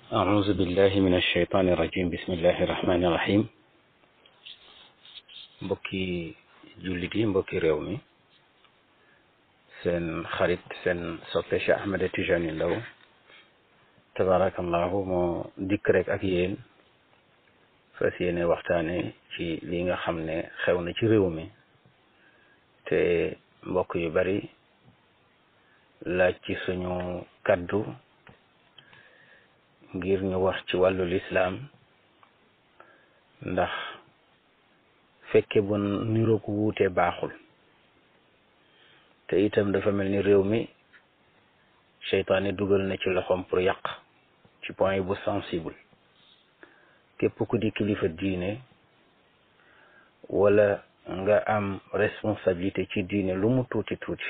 أعوذ بالله من الشيطان الرجيم بسم الله الرحمن الرحيم mbokki jullit yi mbokki réew mi seen xarit seen soppe Cheikh Ahmed Tijani Ndaw tabarakallahu moo dikk rek ak yéen fas yéene waxtaane ci li nga xam ne xew na ci réew mi te mbokk yu bari laaj ci suñu kaddu ngir ñu wax ci wàllu lislaam ndax fekke bu niroo ko wuute baaxul te itam dafa mel ni réew mi seytaane dugal na ci loxoom pour yàq ci point bu sensible képp ku di kilifa diine wala nga am responsabilité ci diine lu mu tuuti tuuti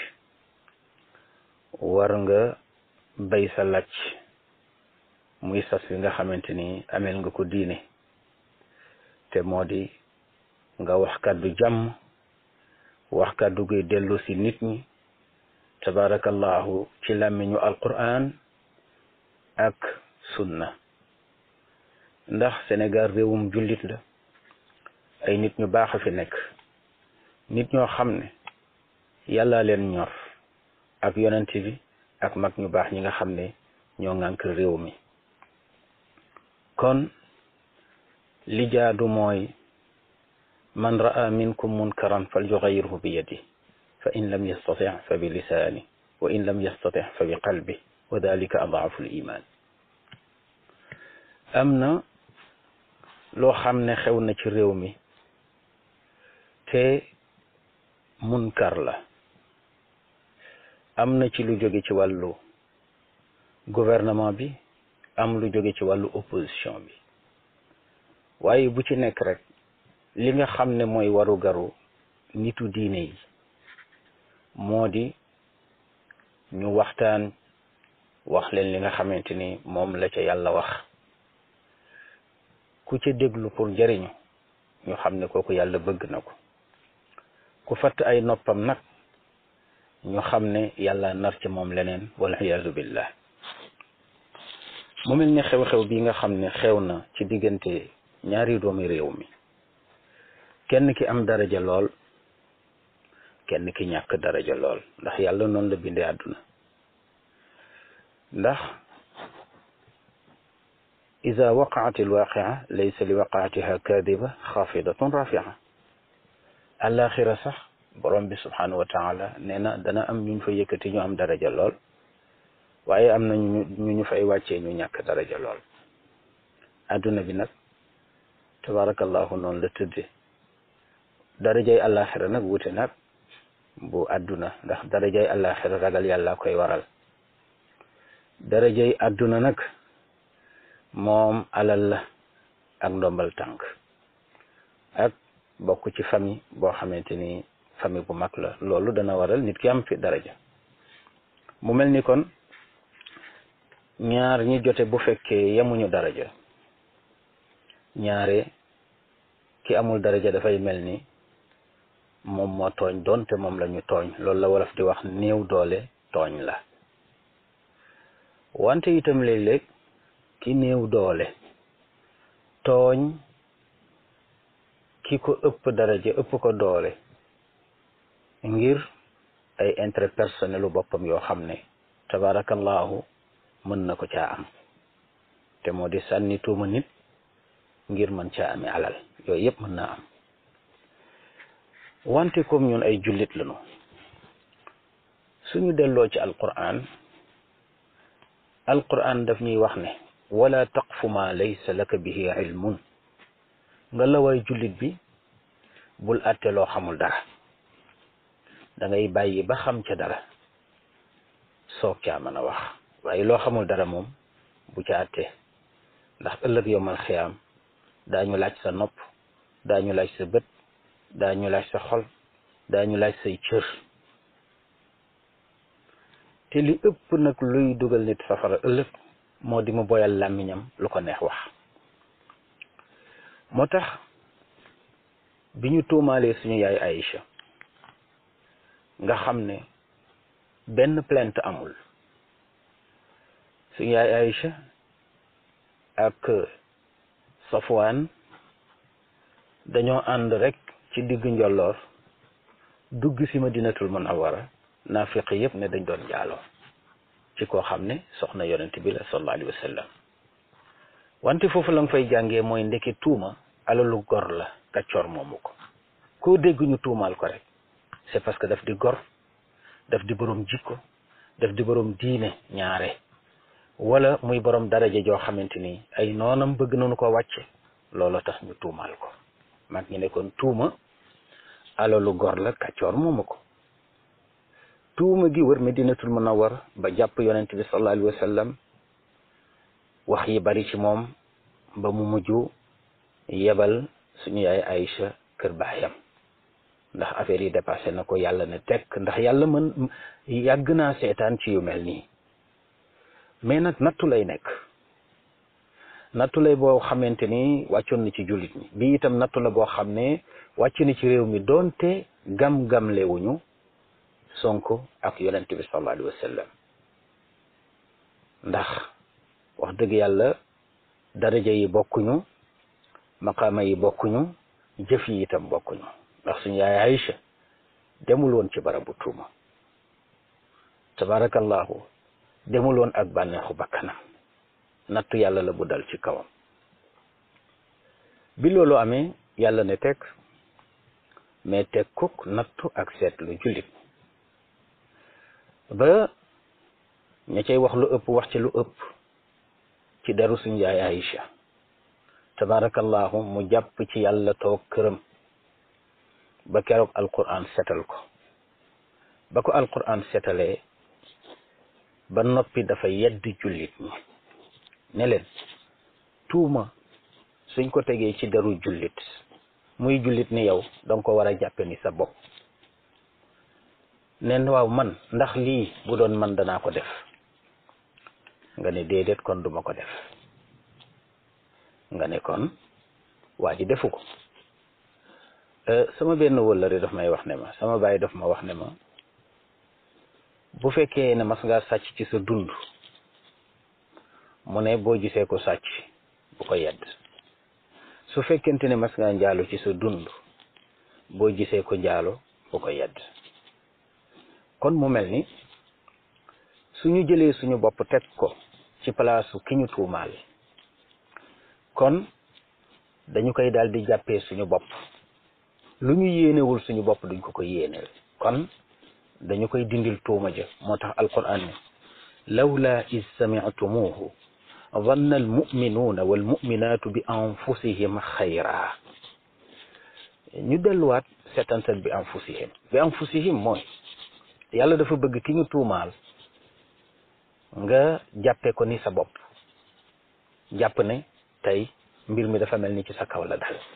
war nga bay sa làcc muy sas bi nga xamante ni ameel nga ko diine te moo di nga wax kàddu jàmm wax kàddu guy dellu si nit ñi tabarakallahu ci làmmiñu alquran ak sunna ndax Sénégal réewum jullit la ay nit ñu baax a fi nekk nit ñoo xam ne yàlla leen ñor ak yonent bi ak mag ñu baax ñi nga xam ne ñoo ŋànk réew mi kon li jaadu mooy man ra'a minkum munkaran falyughayyirhu bi yadi fa in lam yastati fa bi lisaani wa in lam yastati fa bi qalbi wa dalika adaafu l iman am na loo xam ne xew na ci réew mi te munkar la am na ci lu jóge ci wàllu gouvernement bi am lu jóge ci wàllu opposition bi waaye bu ci nekk rek li nga xam ne mooy waru garu nitu diine yi moo di ñu waxtaan wax leen li nga xamante ni moom la ca yàlla wax ku ca déglu pour jëriñu ñu xam ne kooku yàlla bëgg na ko ku fatt ay noppam nag ñu xam ne yàlla nar ci moom leneen wal iyaazu billah mu mel ni xew-xew bi nga xam ne xew na ci diggante ñaari doomi réew mi kenn ki am daraja lool kenn ki ñàkk daraja lool ndax yàlla noonu la bindee àdduna ndax ida waqaat alwaqia laysa li waqaatiha kadiba xaafidatun rafia alaxira sax borom bi subhanahu wa taala nee na dana am ñu fa yëkkati ñu am daraja lool waaye am na ñu ñu ñu fay wàccee ñu ñàkk daraja lool àdduna bi nag tabarakallahu noonu la tëddee darajay àllaaxira nag wute nag bu àdduna ndax darajay àllaaxira ragal yàlla koy waral darajay àdduna nag moom alal la ak ndombal tànk ak bokk ci famille boo xamante ni famille bu mag la loolu dana waral nit ki am fi daraja mu mel ni kon ñaar ñi jote bu fekkee yemuñu daraja ñaare ki amul daraja dafay mel ni moom moo tooñ doonte moom la ñu tooñ loolu la wolof di wax néew doole tooñ la wante itam léeg-léeg ki néew doole tooñ ki ko ëpp daraja ëpp ko doole ngir ay intérêt personnel u boppam yoo xam ne tabarakallahu mën na ko caa am te moo di sànni tuuma nit ngir mën caa amee alal yooyu yëpp mën naa am wante comme ñun ay jullit lañu suñu delloo ci alquran alquran daf ñuy wax ne wala taqfu ma laysa laka bihi ilmun nga la waay jullit bi bul àtte loo xamul dara da ngay bàyyi ba xam ca dara soog caa mën a wax waaye loo xamul dara moom bu ca àtte ndax ëllëg yowmal xiyaam daañu laaj sa nopp daañu laaj sa bët daañu laaj sa xol daañu laaj say cër te li ëpp nag luy dugal nit safara ëllëg moo di mu boyal làmmiñam lu ko neex wax moo tax bi ñu tuumaalee suñu yaay Aïcha nga xam ne benn plainte amul suñu yaay Aïcha ak Safwaan dañoo ànd rek ci diggu njolloor dugg si Madinatul Munawwara naafiq yëpp ne dañ doon jaaloo ci koo xam ne soxna yonent bi la sallallahu alayhi wa sallam wante foofu la nga fay jàngee mooy ndeke tuuma alalu gor la kàccoor moomu ko koo dégg ñu tuumaal ko rek c'est parce que daf di gor daf di borom jikko daf di borom diine ñaare wala muy borom daraja joo xamante ni ay noonam bëgg nañu ko wàcce loolu tax ñu tuumaal ko mag ñi ne kon tuuma alalu gor la kàccoor moomu ko tuuma gi wër Madinatul Munawwara ba jàpp yonent bi sallallahu alayhi wa sallam wax yi bari ci moom ba mu mujj yebal suñu yaay Aïcha kër baayam ndax affaire yi dépassé na ko yàlla ne tekk ndax yàlla mën yàgg naa seetaan ci yu mel nii mais nag nattu lay nekk nattu lay boo xamante ni wàccoon na ci jullit ñi bi itam nattu la boo xam ne wàcc na ci réew mi doonte gam-gamle wuñu Sonko ak yonent bi sallallahu alayhi wa sallam ndax wax dëgg yàlla daraja yi bokkuñu maqaama yi bokkuñu jëf yi itam bokkuñu ndax suñu yaay Aïcha demul woon ci barabu tuuma tabarakallahu demul woon ak bànneexu bakkanam nattu yàlla la bu dal ci kawam bi loolu amee yàlla ne teg mais teg kuk nattu ak seetlu jullit ba ña cay wax lu ëpp wax ci lu ëpp ci deru suñu yaay Aïcha tabarakallahu mu jàpp ci yàlla toog këram ba keroog alquran setal ko ba ko alquran setalee ba noppi dafa yedd jullit ñi ne leen tuuma suñ ko tegee ci deru jullit muy jullit ni yow danga ko war a jàppe ni sa bopp nen waaw man ndax lii bu doon man danaa ko def nga ne déedéet kon duma ko def nga ne kon waa ji defu ko sama benn wëllëre daf may wax ne ma sama baay daf ma wax ne ma bu fekkee ne mas ngaa sàcc ci sa dund mu ne boo gisee ko sàcc bu ko yedd su fekkente ne mas ngaa njaalo ci sa dund boo gisee ko njaalo bu ko yedd kon mu mel ni suñu jëlee suñu bopp teg ko ci palaasu ki ñu tuumaal kon dañu koy daal di jàppee suñu bopp lu ñu yéenewul suñu bopp duñ ko ko yéeneel kon dañu koy dindil tuuma ja moo tax alquran ne lawla is samictumuuhu zanna almuminuuna walmuminaatu bi anfusihim xayra ñu delluwaat setantal bi anfusihim bi anfusihim mooy yàlla dafa bëgg ki ñu tuumaal nga jàppe ko ni sa bopp jàpp ne tey mbir mi dafa mel ni ci sa kaw la dal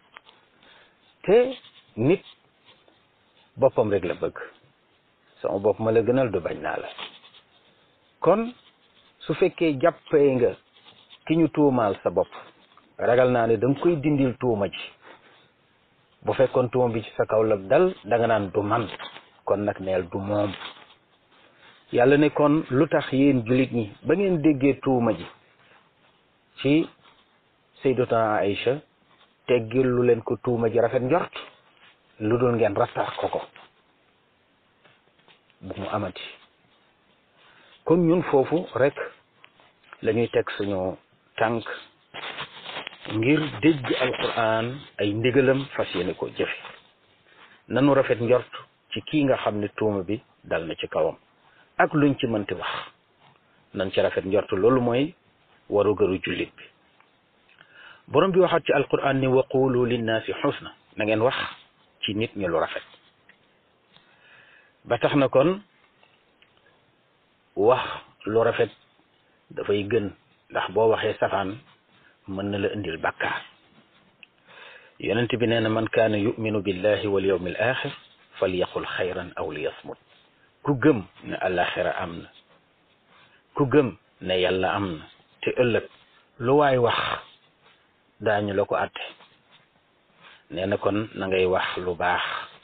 te nit boppam rek la bëgg sama bopp ma la gënal du bañ naa la kon su fekkee jàppee nga ki ñu tuumaal sa bopp ragal naa ne da nga koy dindil tuuma ji bu fekkoon tuuma bi ci sa kaw la dal da nga naan du man kon nag neel du moom yàlla ne kon lu tax yéen jullit ñi ba ngeen déggee tuuma ji ci sayyidatuna Aïcha teggil lu leen ko tuuma ji rafet njort lu dul ngeen rattax ko ko bu mu amati kon ñun foofu rek la ñuy teg suñu tànk ngir dégg alquran ay ndigalam fas yéene ko jëfe nanu rafet njort ci kii nga xam ne tuuma bi dal na ci kawam ak luñ ci mënti wax nan ci rafet njort loolu mooy waru gëru jullit bi borom bi waxaat ci alquran ni wa qulu linnaasi xusna na ngeen wax ci nit ñi lu rafet ba tax na kon wax lu rafet dafay gën ndax boo waxee safaan mën na la indil bàkkaar yonent bi nee na man kaana yuminu billahi wal yawmi al axir falyaqul xayran aw liyasmut ku gëm ne alaxira am na ku gëm ne yàlla am na te ëllëg lu waay wax daañu la ko àtte nee na kon na ngay wax lu baax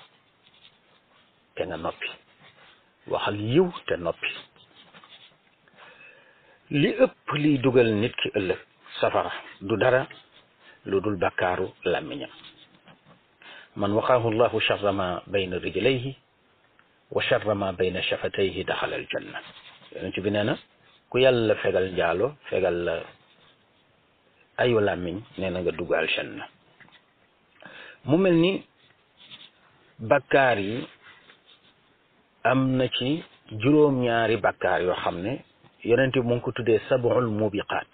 te nga noppi waxal yiw te noppi li ëpp liy dugal nit ki ëllëg safara du dara lu dul bakkaaru làmmiñam man waqaahu llahu charra ma bayna rijlayhi wa charra ma bayna shafatayhi daxala aljanna yonent bi nee na ku yàlla fegal njaalo fegal la ayu làmmiñ nee na nga dugg aljanna mu mel ni bakkaar yi am na ci juróom-ñaari bakkaar yoo xam ne yonent bi mu ngi ko tuddee sab'ul mubiqaat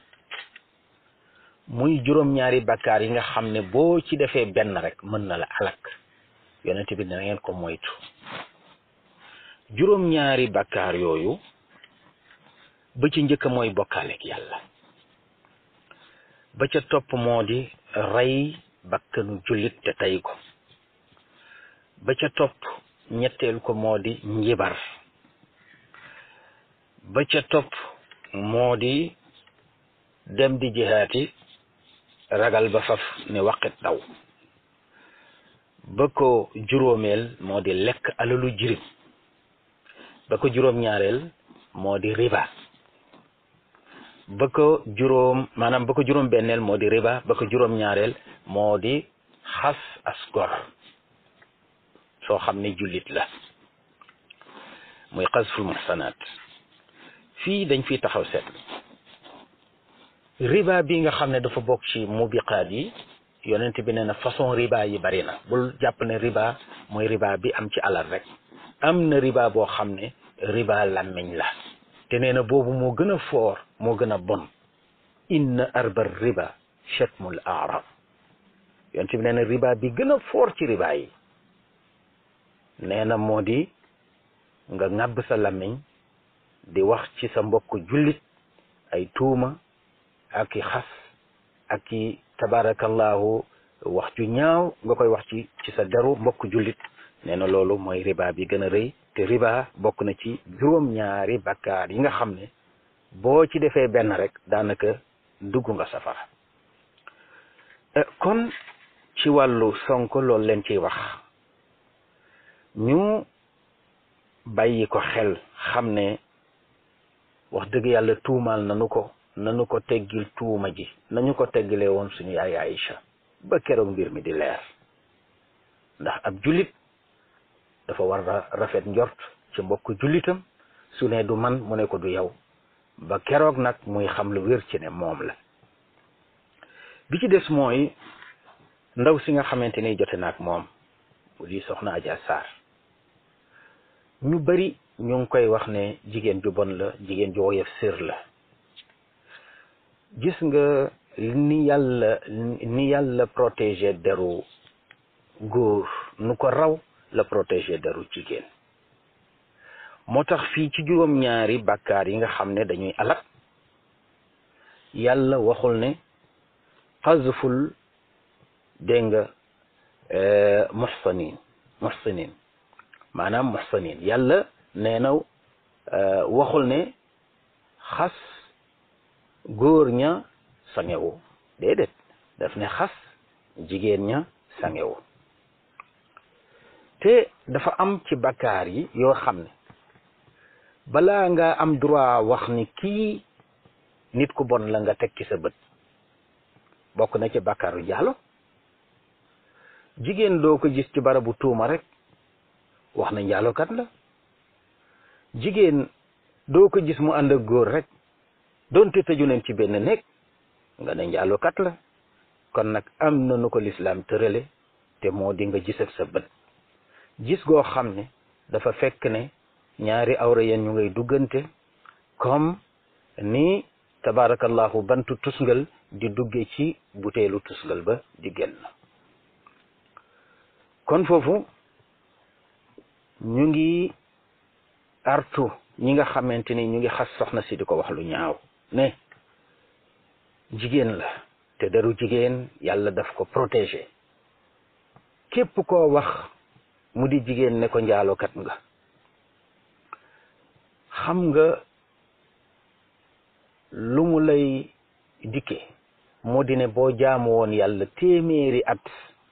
muy juróom-ñaari bakkaar yi nga xam ne boo ci defee benn rek mën na la alak yonent bi na ngeen ko moytu juróom-ñaari bakkaar yooyu ba ci njëkk mooy bokkaaleeg yàlla ba ca topp moo di rey bakkanu jullit te tey ko ba ca topp ñetteel ko moo di njibar ba ca topp moo di dem di jihaati ragal ba faf ne waqit daw ba ko juróomeel moo di lekk alalu jirim ba ko juróom-ñaareel moo di riba ba ko juróom maanaam ba ko juróom benneel moo di riba ba ko juróom ñaareel moo di xas asgor soo xam ne jullit la muy xasful muhsanaat fii dañ fiy taxaw seet riba bi nga xam ne dafa bokk ci mubiqaat yi yonent bi nee na façon riba yi bari na bul jàpp ne riba mooy riba bi am ci alal rek am na riba boo xam ne riba làmmiñ la te nee na boobu moo gën a foor moo gën a bon inna arbar riba chatmul arab yonent bi nee na riba bi gën a foor ci riba yi nee na moo di nga ŋàbb sa làmmiñ di wax ci sa mbokk jullit ay tuuma ak i xas ak i tabarakallahu wax ju ñaaw nga koy wax ci ci sa deru mbokk jullit nee na loolu mooy riba bi gën a rëy te riba bokk na ci juróom-ñaari bakkaar yi nga xam ne boo ci defee benn rek daanaka dugg nga safara kon ci wàllu sonko loolu leen ciy wax ñu bàyyi ko xel xam ne wax dëgg yàlla tuumaal nanu ko nanu ko teggil tuuma ji nañu ko teggilee woon suñu yaay Aïcha ba keroog mbir mi di leer ndax ab jullit dafa war a rafet njort ci mbokk jullitam su ne du man mu ne ko du yow ba keroog nag muy xam lu wér ci ne moom la bi ci des mooy ndaw si nga xamante ni jote naag moom mu di soxna Adja Sarr ñu bari ñu ngi koy wax ne jigéen ju bon la jigéen ju woyof sër la gis nga ni yàlla ni yàlla protéger deru góor nu ko raw la protéger deru jigéen moo tax fii ci juróom-ñaari bàkkaar yi nga xam ne dañuy alak yàlla waxul ne xazful dégg nga muhsanin muhsinin maanaam muhsanin yàlla nee na waxul ne xas góor ña sangewu déedéet daf ne xas jigéen ña sangewu te dafa am ci bakkaar yi yoo xam ne balaa nga am droit wax ni kii nit ku bon la nga teg ci sa bët bokk na ci bakkaaru jaalo jigéen doo ko gis ci barabu tuuma rek wax na njaalokat la jigéen doo ko gis mu ànd ak góor rek doonte tëju leen ci benn néeg nga ne njaalokat la kon nag am na nu ko lislaam tërale te moo di nga gis ak sa bët gis goo xam ne dafa fekk ne ñaari awra yeen ñu ngay duggante comme ni tabarakallahu bantu tusngal di dugge ci buteelu tusngal ba di génn kon foofu ñu ngi artu ñi nga xamante ni ñu ngi xas soxna si di ko wax lu ñaaw ne jigéen la te deru jigéen yàlla daf ko protéger képp koo wax mu di jigéen ne ko njaalokat nga xam nga lu mu lay dikke moo di ne boo jaamu woon yàlla téeméeri at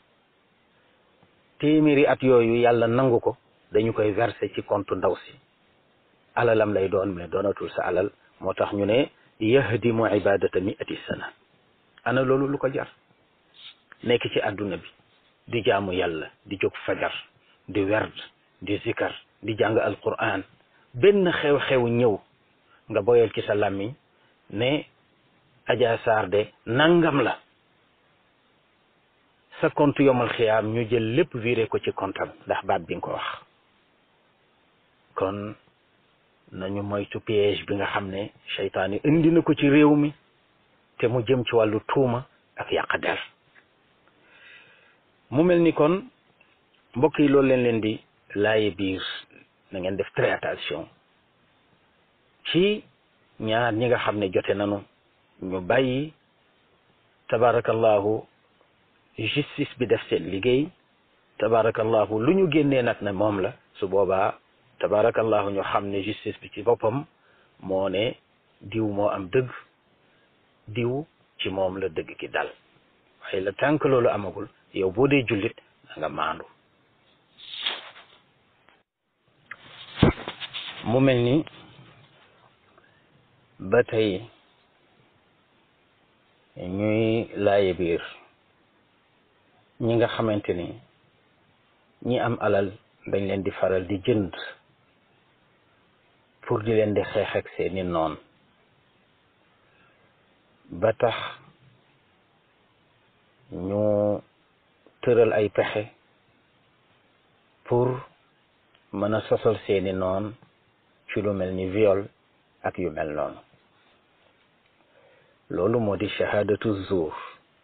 téeméeri at yooyu yàlla nangu ko dañu koy verser ci compte ndaw si alalam lay doon mais doonatul sa alal moo tax ñu ne yahdimu ibadata miati sana ana loolu lu ko jar nekk ci àdduna bi di jaamu yàlla di jóg fajar di werd di zikar di jàng alquran benn xew-xew ñëw nga boyal ci sa làmmiñ ne Adja Sarr de nangam la sa compte yomal xiyaam ñu jël lépp viré ko ci compte am ndax baat bi nga ko wax kon nañu moytu piège bi nga xam ne seytaane indi na ko ci réew mi te mu jëm ci wàllu tuuma ak yàq der mu mel ni kon mbokk yi loolu leen leen di laaye biir na ngeen def très attention ci ñaar ñi nga xam ne jote nañu ñu bàyyi tabarakallahu justice bi def seen liggéey tabarakallahu lu ñu génnee nag ne moom la su boobaa tabarakallahu ñu xam ne justice bi ci boppam moo ne diw moo am dëgg diw ci moom la dëgg ki dal waaye la tànk loolu amagul yow boo dee jullit na nga maandu mu mel ni ba tey ñuy laaye biir ñi nga xamante ni ñi am alal dañ leen di faral di jënd pour di leen di xeex ak seeni noon ba tax ñu tëral ay pexe pour mën a sosal seeni noon ci lu mel ni viol ak yu mel noonu loolu moo di shahadatu zuur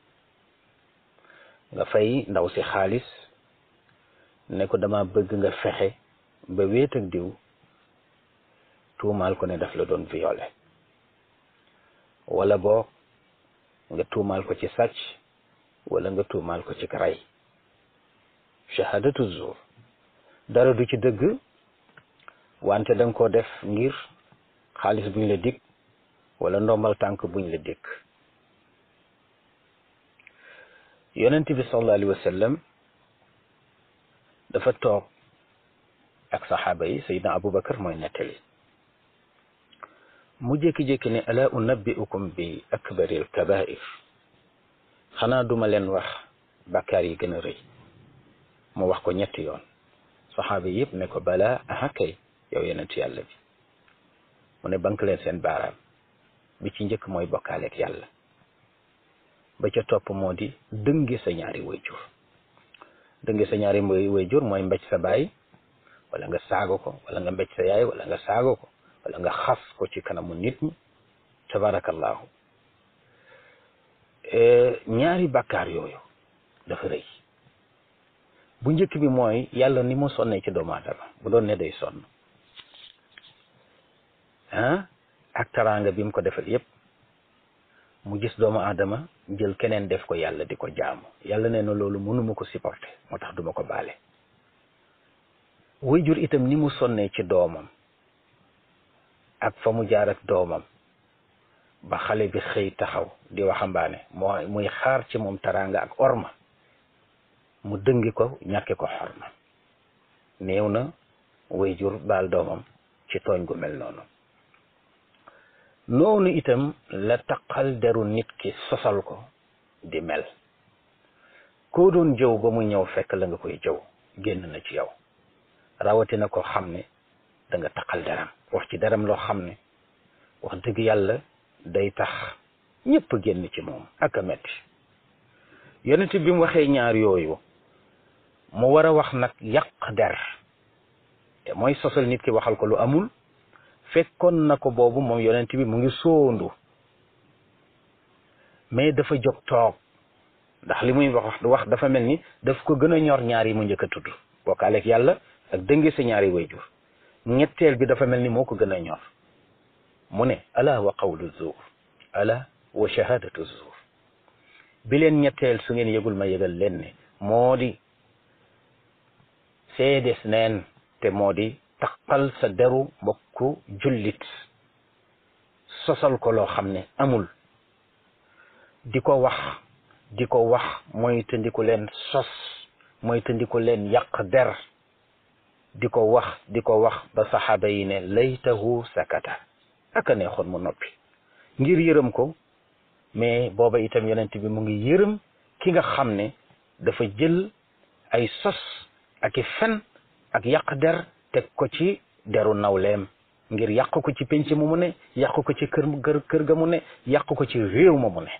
nga fay ndaw si xaalis ne ko dama bëgg nga fexe ba wéet ak diw tuumaal ko ne daf la doon violé wala boo nga tuumaal ko ci sàcc wala nga tuumaal ko ci ray shahadatu zuur dara du ci dëgg wante da nga ko def ngir xaalis buñ la dig wala ndombal tànk buñ la dikk yonent bi sallallahu alayhi wa sallam dafa toog ak saxaaba yi sayidna abubakar mooy nettali mu jékki-jékki ne ala unabbiukum bi akbaril kabair xanaa duma leen wax bàkkaar yi gën a rëy mu wax ko ñetti yoon saxaaba yi yëpp ne ko balaa aha kay yow yonent yàlla bi mu ne bank leen seen baaraam bi ci njëkk mooy bokkaaleeg yàlla ba ca topp moo di dënge sa ñaari wayjur dënge sa ñaari wayjur mooy mbéj sa baay wala nga saago ko wala nga mbéj sa yaay wala nga saago ko wala nga xas ko ci kanamu nit ñi tabarakallahu ñaari bàkkaar yooyu dafa rëy bu njëkk bi mooy yàlla ni mu sonnee ci doomu aadama bu doon ne day sonn ah ak taraanga bi mu ko defal yépp mu gis doomu aadama jël keneen def ko yàlla di ko jaamu yàlla nee na loolu mënuma ko supporter moo tax duma ko baale way jur itam ni mu sonnee ci doomam ak fa mu jaar ak doomam ba xale bi xëy taxaw di waxambaane moo muy xaar ci moom taraanga ak orma mu dëngi ko ñàkke ko xorma néew na way jur baal doomam ci tooñ gu mel noonu noonu itam la taqal deru nit ki sosal ko di mel koo doon jëw ba mu ñëw fekk la nga koy jëw génn na ci yow rawatina ko xam ne da nga taqal deram wax ci deram loo xam ne wax dëgg yàlla day tax ñëpp génn ci moom ak a metti yonent bi mu waxee ñaar yooyu mu war a wax nag yàq der te mooy sosal nit ki waxal ko lu amul fekkoon na ko boobu moom yonent bi mu ngi soondu mais dafa jóg toog ndax li muy wax wax dafa mel ni daf ko gën a ñor ñaar yi mu njëkk a tudd bokkaaleeg yàlla ak dënge sa ñaari wayjur ñetteel bi dafa mel ni moo ko gën a ñor mu ne ala wa qawlu zuur ala wa shahadatu zuur bi leen ñetteel su ngeen yëgul ma yëgal leen ne moo di seedes neen te moo di taqal sa deru mbokku jullit sosal ko loo xam ne amul di ko wax di ko wax mooy tëndiku leen sos mooy tëndiku leen yàq der di ko wax di ko wax ba saxaaba yi ne laytahu sakata aka neexoon mu noppi ngir yërëm ko mais booba itam yonent bi mu ngi yërëm ki nga xam ne dafa jël ay sos ak i fen ak yàq der teg ko ci deru nawleem ngir yàq ko ci penc mu mu ne yàq ko ci kër kër ga mu ne yàq ko ci réew ma mu ne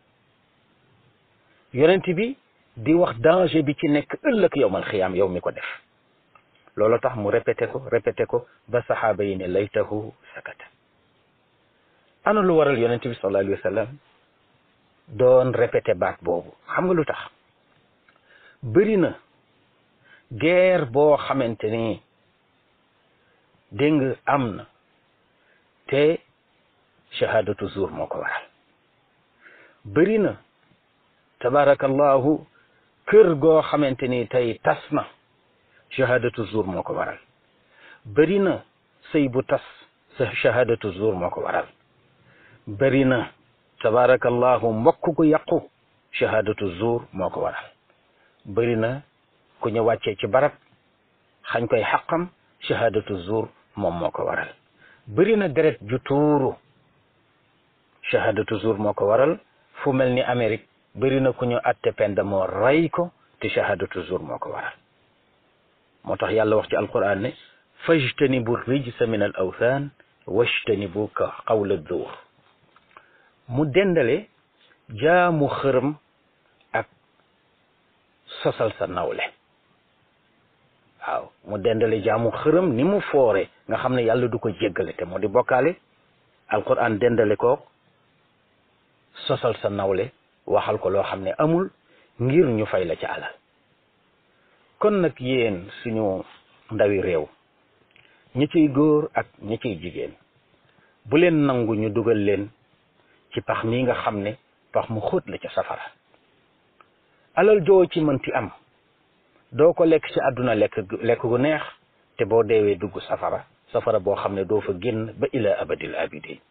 yonent bi di wax danger bi ci nekk ëllëg yowmal xiyaam yow mi ko def loolu tax mu répété ko répété ko ba saxaaba yi ne laytahu sakata ana lu waral yonent bi sallallahu alayhi wa sallam doon répété baat boobu xam nga lu tax bëri na guerre boo xamante ni dégg nga am na te shahadatu zuur moo ko waral bëri na tabarakallahu kër goo xamante ni tey tas na shahadatu zuur moo ko waral bëri na sëy bu tas sa shahadatu zuur moo ko waral bëri na tabarakallahu mbokk gu yàqu shahadatu zuur moo ko waral bëri na ku ñu wàccee ci barab xañ koy xaqam shahadatu zuur moom moo ko waral bëri na deret ju tuuru shahadatu zuur moo ko waral fu mel ni Amérique bëri na ku ñu atte penda moo rey ko te shahadatu zuur moo ko waral moo tax yàlla wax ci alquran ne fajtanibu rijsa min al awthan wajtanibu ka qawla zuur mu dendale jaamu xërëm ak sosal sa nawle waaw mu dendale jaamu xërëm ni mu foore nga xam ne yàlla du ko jéggale te moo di bokkaale alquran dendale ko sosal sa nawle waxal ko loo xam ne amul ngir ñu fay la ca alal kon nag yéen suñu ndawi réew ñi ciy góor ak ñi ciy jigéen bu leen nangu ñu dugal leen ci pax mii nga xam ne pax mu xóot la ca safara alal joo ci mënti am doo ko lekk ci àdduna lekk lekk gu neex te boo deewee dugg safara safara boo xam ne doo fa génn ba ila abadil abidin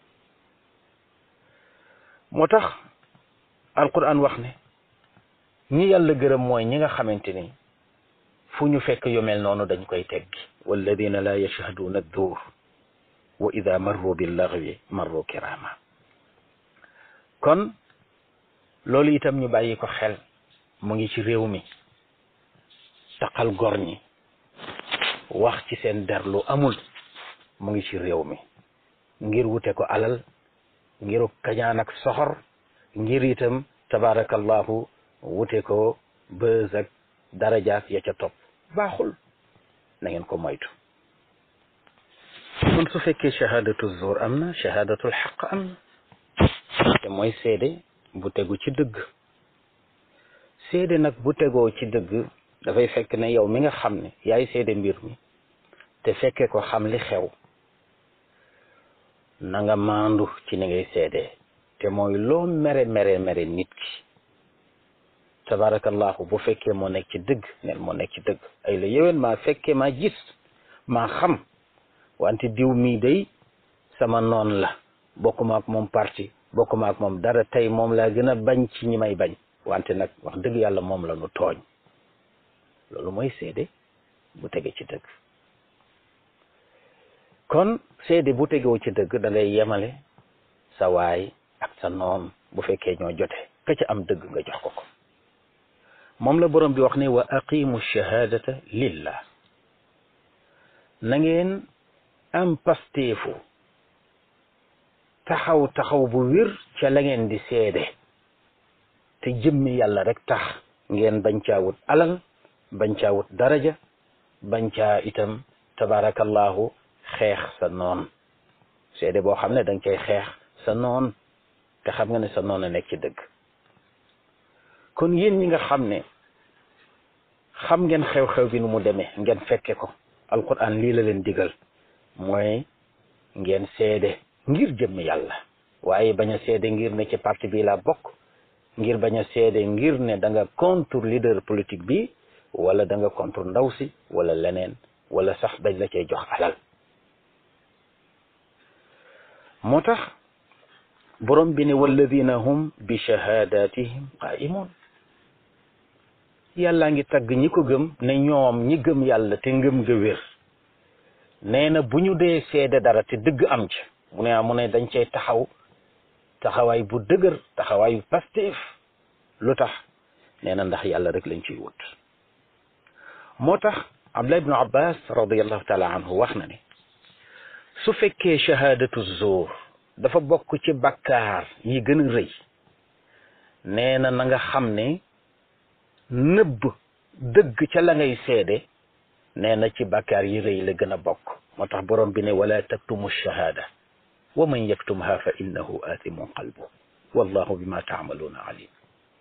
moo tax alquran wax ne ñi yàlla gërëm mooy ñi nga xamante ni fu ñu fekk yu mel noonu dañ koy teggi walladina la yashhaduuna adduur wa ida marru billaghwi marru kirama kon loolu itam ñu bàyyi ko xel mu ngi ci réew mi taqal gor ñi wax ci seen der lu amul mu ngi ci réew mi ngir wute ko alal ngiru kañaan ak soxor ngir itam tabarakallahu wute ko bës ak darajaak ya ca topp baaxul na ngeen ko moytu kon su fekkee shahadatu zuur am na shahadatul xaq am na te mooy seede bu tegu ci dëgg seede nag bu tegoo ci dëgg dafay fekk ne yow mi nga xam ne yaay seede mbir mi te fekke ko xam li xew na nga maandu ci ni ngay seede te mooy loo mere mere mere nit ki tabarakallahu bu fekkee moo nekk ci dëgg nel moo nekk ci dëgg ay la yéwén maa fekkee maa gis maa xam wante diw mii day sama noon la bokkuma ak moom parti bokkuma ak moom dara tey moom laa gën a bañ ci ñi may bañ wante nag wax dëgg yàlla moom la nu tooñ loolu mooy seede bu tege ci dëgg kon seede bu tegoo ci dëgg da ngay yemale sa waay ak sa noon bu fekkee ñoo jote ka ca am dëgg nga jox ko ko moom la borom bi wax ne wa aqimu shahadata lillah na ngeen am pasteefu taxaw taxaw bu wér ca la ngeen di seede te jëmmi yàlla rek tax ngeen bañ caa wut alal bañ caa wut daraja bañ caa itam tabarakallahu xeex sa noon seede boo xam ne danga cay xeex sa noon te xam nga ne sa noon a nekk ci dëgg kon yéen ñi nga xam ne xam ngeen xew-xew bi nu mu demee ngeen fekke ko alquran lii la leen digal mooy ngeen seede ngir jëmm yàlla waaye bañ a seede ngir ne ci parti bi laa bokk ngir bañ a seede ngir ne da nga contre leader politique bi wala da nga contre ndaw si wala leneen wala sax dañ la cay jox alal moo tax borom bi ne walladina hum bi shahadatihim qaimun yàllaa ngi tagg ñi ko gëm ne ñoom ñi gëm yàlla te ngëm ga wér nee na bu ñu dee seede dara te dëgg am ci mu ne mu ne dañ cay taxaw taxawaay bu dëgër taxawaayu pastif lu tax nee na ndax yàlla rek lañ ciy wut moo tax Abdullah ibnu Abbas radiallahu taala anhu wax na ne su fekkee shahadatu zuur dafa bokk ci bakkaar yi gën a rëy nee na na nga xam ne nëbb dëgg ca la ngay seede nee na ci bakkaar yi rëy la gën a bokk moo tax borom bi ne wala taktumu shahada wa man yaktumha fa innahu aathimun qalbu wallahu bima taamaluuna alim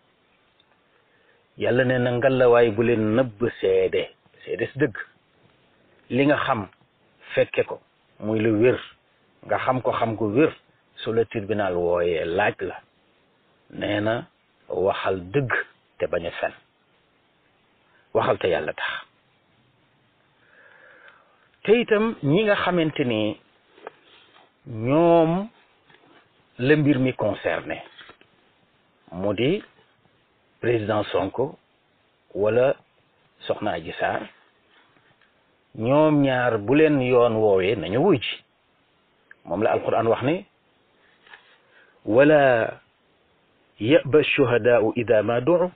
yàlla nee na ngalawaay bu leen nëbb seede seede si dëgg li nga xam fekke ko muy lu wér nga xam ko xam ko wér su la tribunal wooyee laaj la nee na waxal dëgg te bañ a fen waxal te yàlla tax te itam ñi nga xamante ni ñoom la mbir mi concerné mu di président Sonko wala Soxna Adji Sarr ñoom ñaar bu leen yoon woowee nañu wuy ji moom la alquran wax ne wala yaba shuhadaau ida ma duu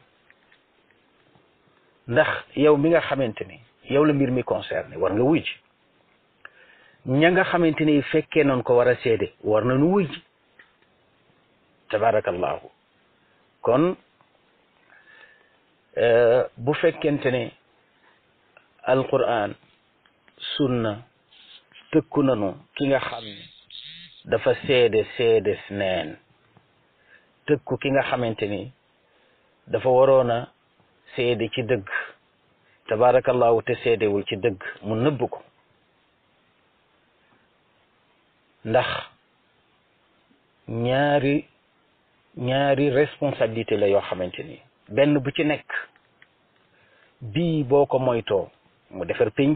ndax yow mi nga xamante ni yow la mbir mi concerné war nga wuy ji ña nga xamante ni fekkee noonu ko war a seede war nañu wuy ji tabarakallahu kon bu fekkente ne alquran sunna tëkku nanu ki nga xam ne dafa seede seede neen tëkku ki nga xamante ni dafa waroon a seede ci dëgg tabarakallahu te seedewul ci dëgg mu nëbb ko ndax ñaari ñaari responsabilité la yoo xamante ni benn bu ci nekk bii boo ko moytoo mu defar pénc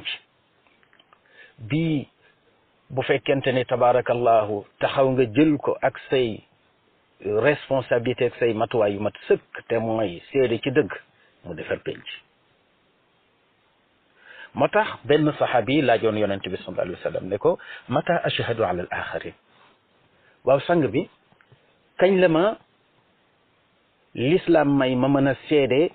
bii bu fekkente ni tabarakallahu taxaw nga jël ko ak say responsabilité ak say matuwaay yu mat sëkk te mooy seede ci dëgg mu defar pénc moo tax benn saxaabi laajoon yonente bi sallallahu alayhi wa sallam ne ko mata ashhadu ala al axarin waaw sang bi kañ la ma l'islam may ma mën a seede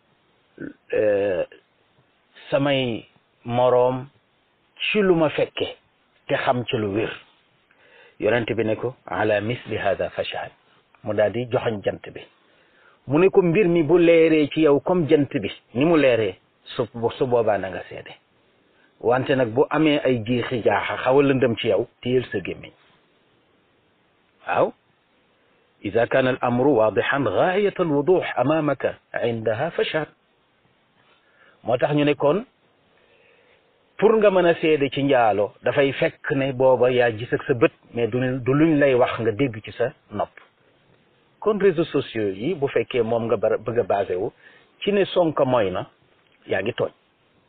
samay moroom ci lu ma fekke te xam ci lu wér yonente bi ne ko ala misli hada fashhad mu daal di joxañ jant bi mu ne ko mbir mi bu leeree ci yow comme jant bi ni mu leeree su su boobaa na nga seede wante nag bu amee ay jiixi jaaxa xaw a lëndëm ci yow téyel sa gémmiñ waaw ida kaana al amru waadixan gaayat al wudux amamaka indaha fashhad moo tax ñu ne kon pour nga mën a seede ci njaalo dafay fekk ne booba yaa gis ak sa bët mais du du luñ lay wax nga dégg ci sa nopp kon réseaux sociaux yi bu fekkee moom nga bara bëgg a basé wu ci ne Sonko mooy na yaa ngi tooñ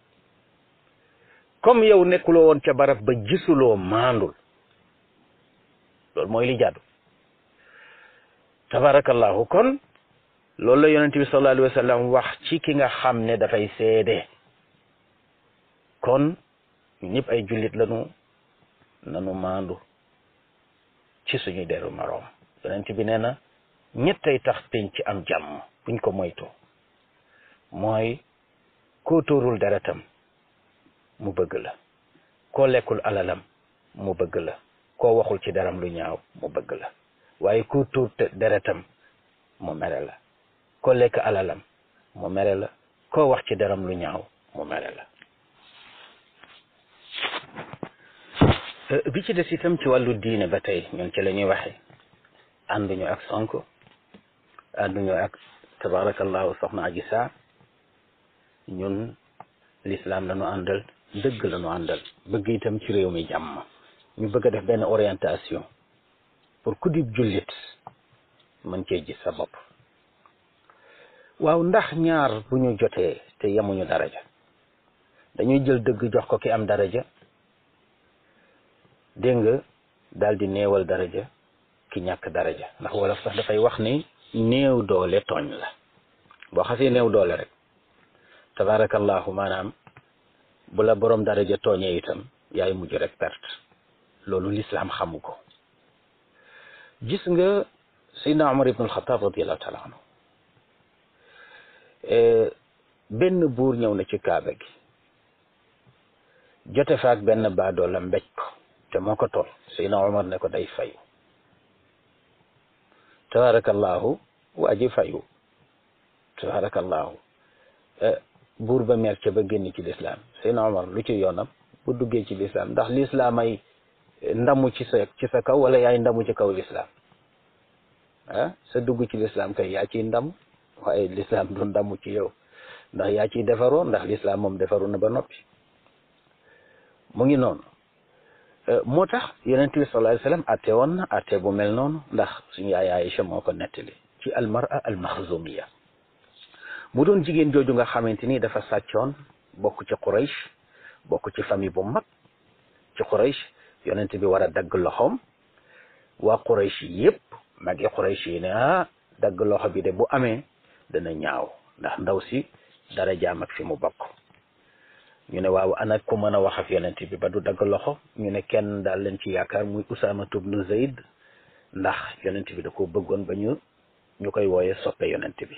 comme yow nekkuloo woon ca barab ba gisuloo maandul loolu mooy li jàddu tabarakallahu kon loolu la yonente bi sallallahu alayhi wa sallam wax ci ki nga xam ne dafay seede kon ñu ñëpp ay jullit lañu nanu maandu ci suñu deru maroom yonente bi nee na ñettay tax penc ci am jàmm buñ ko moytoo mooy koo tóorul deretam mu bëgg la koo lekkul alalam mu bëgg la koo waxul ci deram lu ñaaw mu bëgg la waaye koo tuur deretam mu mere la koo lekk alalam mu mere la koo wax ci deram lu ñaaw mu mere la bi ci des itam ci wàllu diine ba tey ñun ci la ñuy waxe ànduñu ak Sonko ànduñu ak tabarakallahu soxna Adji Sarr ñun l'islam la ñu àndal dëgg la ñu àndal bëgg itam ci réew mi jàmm ñu bëgg a def benn orientation pour ku di jullit mën cee gis sa bopp waaw ndax ñaar bu ñu jotee te yemuñu daraja dañuy jël dëgg jox ko ki am daraja dégg nga daal di néewal daraja ki ñàkk daraja ndax wolof sax dafay wax ni néew doole tooñ la boo xasee néew doole rek tabarakallahu maanaam bu la borom daraja tooñee itam yaay mujj rek perte loolu lislaam xamu ko gis nga Seydina Omar ibn al-Khattab radiyallahu taala anhu benn buur ñëw na ci kaaba gi jote fa ak benn baadoo la mbéj ko te moo ko toll Seydina Omar ne ko day fayu tabarakallahu waa ji fayu tabarakallahu buur ba mer ca ba génn ci lislaam Seydina Omar lu ci yoonam bu duggee ci lislaam ndax lislaam ay ndamu ci sa ci sa kaw wala yaay ndamu ci kaw lislaam ah sa dugg ci lislaam kay yaa ciy ndam waaye lislaam du ndamu ci yow ndax yaa ciy defaroo ndax lislaam moom defaru na ba noppi mu ngi noonu moo tax yonent bi sallallahu alayhi wasallam atte woon na atte bu mel noonu ndax suñu yaay Aïcha moo ko nettali ci almara almaxzumiya mu doon jigéen jooju nga xamante ni dafa sàccoon bokk ci Quraysh bokk ci famille bu mag ci Quraysh yonent bi war a dagg loxoom waa Quraysh yépp magi Quraysh yi ne ah dagg loxo bi de bu amee dana ñaaw ndax ndaw si dara jaam ak fi mu bokk ñu ne waaw ana ku mën a wax ak yonent bi ba du dagg loxo ñu ne kenn daal leen ci yaakaar muy Usaama ibnu Zayd ndax yonent bi da ko bëggoon ba ñu ñu koy wooye soppe yonent bi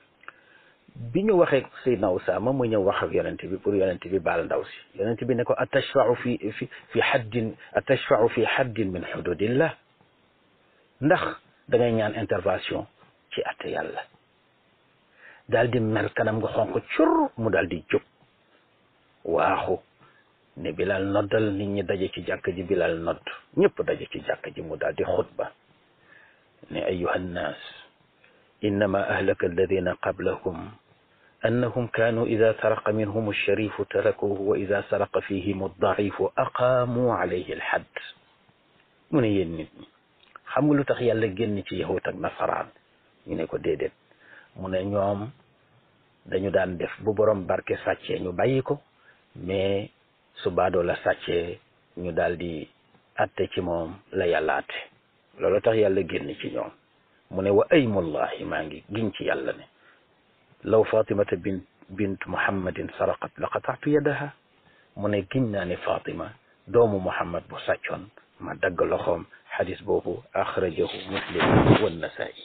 bi ñu waxee Seydina Usaama mu ñëw wax ak yonent bi pour yonent bi baal ndaw si yonent bi ne ko atashfau fi fi fi haddin atashfau fi haddin min hududillah ndax da ngay ñaan intervention ci atte yàlla daal di mer kanam nga xonq cur mu daal di jóg waaxu ne Bilal noddal nit ñi daje ci jàkk ji Bilal nodd ñëpp daje ci jàkk ji mu daal di xutba ne ayuha nnaas innama ahlaka alladina qablahum annahum kaanu ida saraqa minhum alsharifu tarakuhu wa ida saraqa fihim aldaifu aqaamu alayhi alhadd mu ne yéen nit ñi xam nga lu tax yàlla génn ci yahut ak nasaraan ñu ne ko déedéet mu ne ñoom dañu daan def bu borom barke sàccee ñu bàyyi ko mais su baadoo la sàccee ñu daal di atte ci moom la yàlla atte loolu tax yàlla génn ci ñoom mu ne wa aymullahi maa ngi giñ ci yàlla ne law fatimata bint bint muhammadin saraqat la qataatu yadaha mu ne giñ naa ne fatima doomu muhammad bu sàccoon ma dagg loxoom xadis boobu axrajahu muslim wa nasaa'i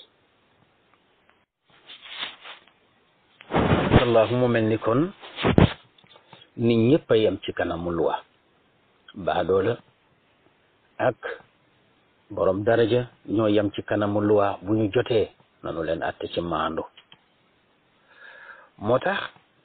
allahu mu mel ni kon nit ñëpp a yem ci kanamu luwa baadoola ak borom daraja ñoo yem ci kanamu luwa bu ñu jotee nanu leen atte ci maandu moo tax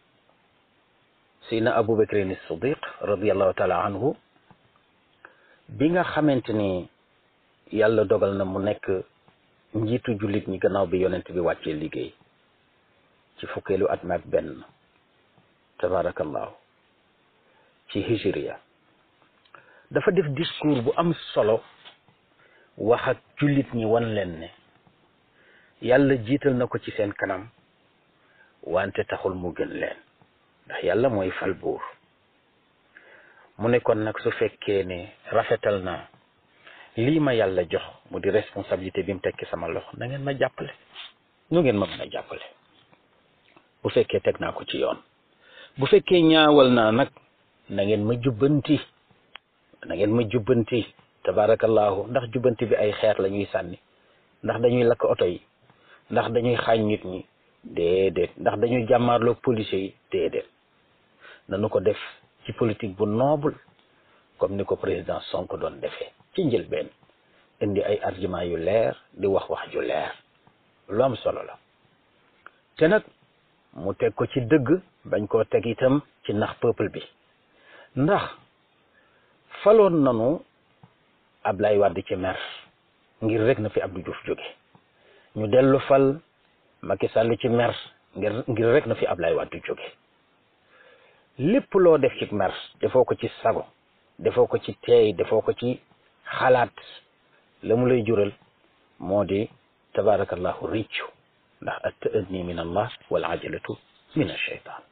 sidna abu bakrin siddiq radiallahu taala anhu bi nga xamante ni yàlla dogal na mu nekk njiitu jullit ñi gannaaw bi yonent bi wàccee liggéey ci fukkeelu at maag benn tabarakallahu ci hijriya dafa def discours bu am solo wax ak jullit ñi wan leen ne yàlla jiital na ko ci seen kanam wante taxul mu gën leen ndax yàlla mooy fal buur mu ne kon nag su fekkee ne rafetal naa lii ma yàlla jox mu di responsabilité bi mu tekki sama loxo na ngeen ma jàppale ñu ngeen ma mën a jàppale bu fekkee teg naa ko ci yoon bu fekkee ñaawal naa nag na ngeen ma jubbanti na ngeen ma jubbanti tabarakallahu ndax jubbanti bi ay xeer la ñuy sànni ndax dañuy lakk oto yi ndax dañuy xaañ nit ñi déedéet ndax dañuy jàmmaarloog policiers yi déedéet nanu ko def ci politique bu noble comme ni ko président Sonko doon defee ci njëlbeen indi ay argument yu leer di wax wax ju leer lu am solo la te nag mu teg ko ci dëgg bañ koo teg itam ci nax peuple bi ndax faloon nanu Ablaye Wade ci mer ngir rek na fi Abdou Diouf jóge ñu dellu fal Macky Sall ci mer ngir ngir rek na fi Ablaye Wade jóge lépp loo def ci mer defoo ko ci sago defoo ko ci teey defoo ko ci xalaat la mu lay jural moo di tabarakallahu riccu ndax at ta'anni min allah wal ajalatu min ashaytan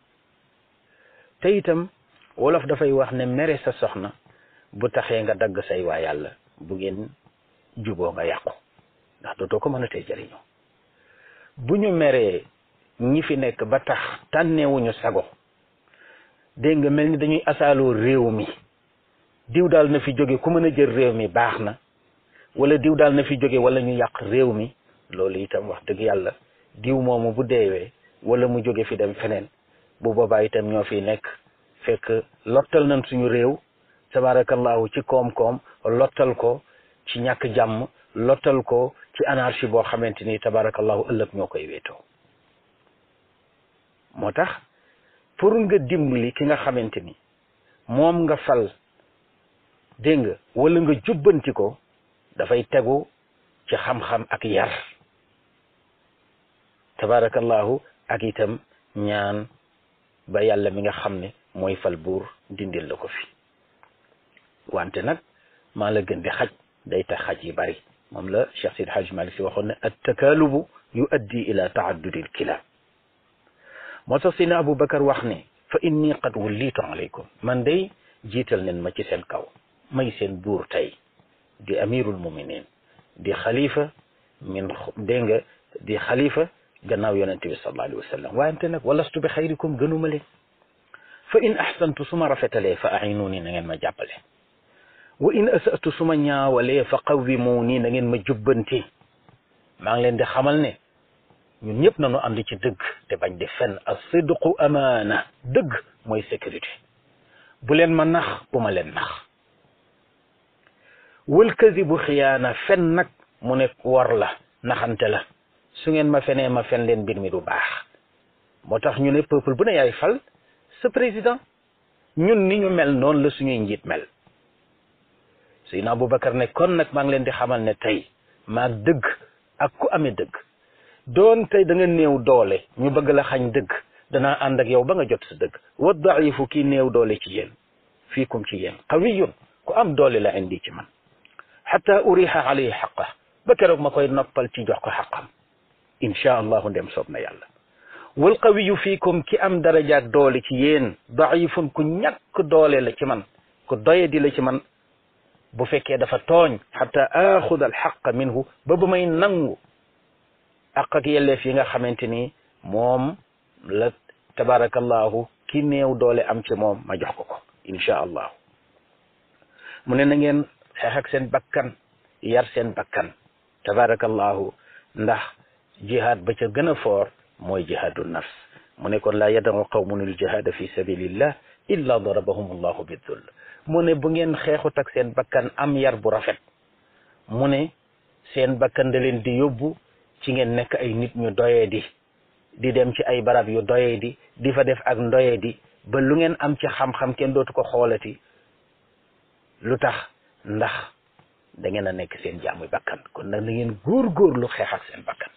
te itam wolof dafay wax ne mere sa soxna bu taxee nga dagg say waa yàlla bu ngeen juboo nga yàqu ndax dootoo ko mën a tey jëriñoo bu ñu meree ñi fi nekk ba tax tànneewuñu sago dégg nga mel ni dañuy asaaloo réew mi diw daal na fi jóge ku mën a jël réew mi baax na wala diw daal na fi jóge wala ñu yàq réew mi loolu itam wax dëgg yàlla diw moomu bu deewee wala mu jóge fi dem feneen bu boobaa itam ñoo fi nekk fekk lottal nañ suñu réew tabarakallahu ci koom-koom lottal ko ci ñàkk jàmm lottal ko ci anarchie boo xamante ni tabarakallahu ëllëg ñoo koy wéetoo moo tax pour nga dimbali ki nga xamante ni moom nga fal dégg nga wala nga jubbanti ko dafay tegu ci xam-xam ak yar tabarakallahu ak itam ñaan ba yàlla mi nga xam ne mooy fal buur dindil la ko fi wante nag maa la gën di xaj day tax xaj yi bari moom la Cheikh Sidi Haj Malik si waxoon ne at takaalubu yuaddi ila taaddudi l kilaab moo tax Seydina Aboubacar wax ne fa inni qad wullitu alaykum man day jiital nen ma ci seen kaw may seen buur tey di amirul muminin di xalifa min dégg nga di xalifa gannaaw yonente bi sallallahu alayhi wa sallam wante nag walastu bi xayrikum gënuma leen fa in ahsantu su ma rafetalee fa ainuni na ngeen ma jàppale wa in asatu su ma ñaawalee fa qawwimuuni na ngeen ma jubbanti maa ngi leen di xamal ne ñun ñëpp nañu ànd ci dëgg te bañ di fen as-sidqu amaana dëgg mooy sécurité bu leen ma nax bu ma leen nax wal kadibu xiyaana fen nag mu ne war la naxante la su ngeen ma fenee ma fen leen mbir mi du baax moo tax ñu ne peuple bu ne yaay fal sa président ñun ni ñu mel noonu la suñuy njiit mel Seydina Aboubacar ne kon nag maa ngi leen di xamal ne tey maag dëgg ak ku amee dëgg doon tey da nga néew doole ñu bëgg la xañ dëgg danaa ànd ak yow ba nga jot sa dëgg wa daifu kii néew doole ci yéen fiikum ci yéen qawiyun ku am doole la indi ci man xata uriha alayhi xaqa ba keroog ma koy noppal ci jox ko xaqam inchaa allahu ndem soob na yàlla wal qawiyu fiikum ki am darajaak doole ci yéen daifun ku ñàkk doole la ci man ku doye di la ci man bu fekkee dafa tooñ xata axud al xaq minhu ba ba may nangu ak ak yelleef yi nga xamante ni moom la tabarakallahu ki néew doole am ci moom ma jox ko ko inchaa allahu mu ne na ngeen xeex ak seen bakkan yar seen bakkan tabarakallahu ndax jihaad ba ca gën a foor mooy jihaadu nafs mu ne kon laa yadaru qawmun al jihaada fi sabilillah illa darabahum allahu bidull mu ne bu ngeen xeexut ak seen bakkan am yar bu rafet mu ne seen bakkan da leen di yóbbu ci ngeen nekk ay nit ñu doyee di di dem ci ay barab yu doyee di di fa def ak ndoyee di ba lu ngeen am ci xam-xam kenn dootu ko xoolati lu tax ndax da ngeen a nekk seen jaamu bakkan kon nag na ngeen góor-góorlu xeex ak seen bakkan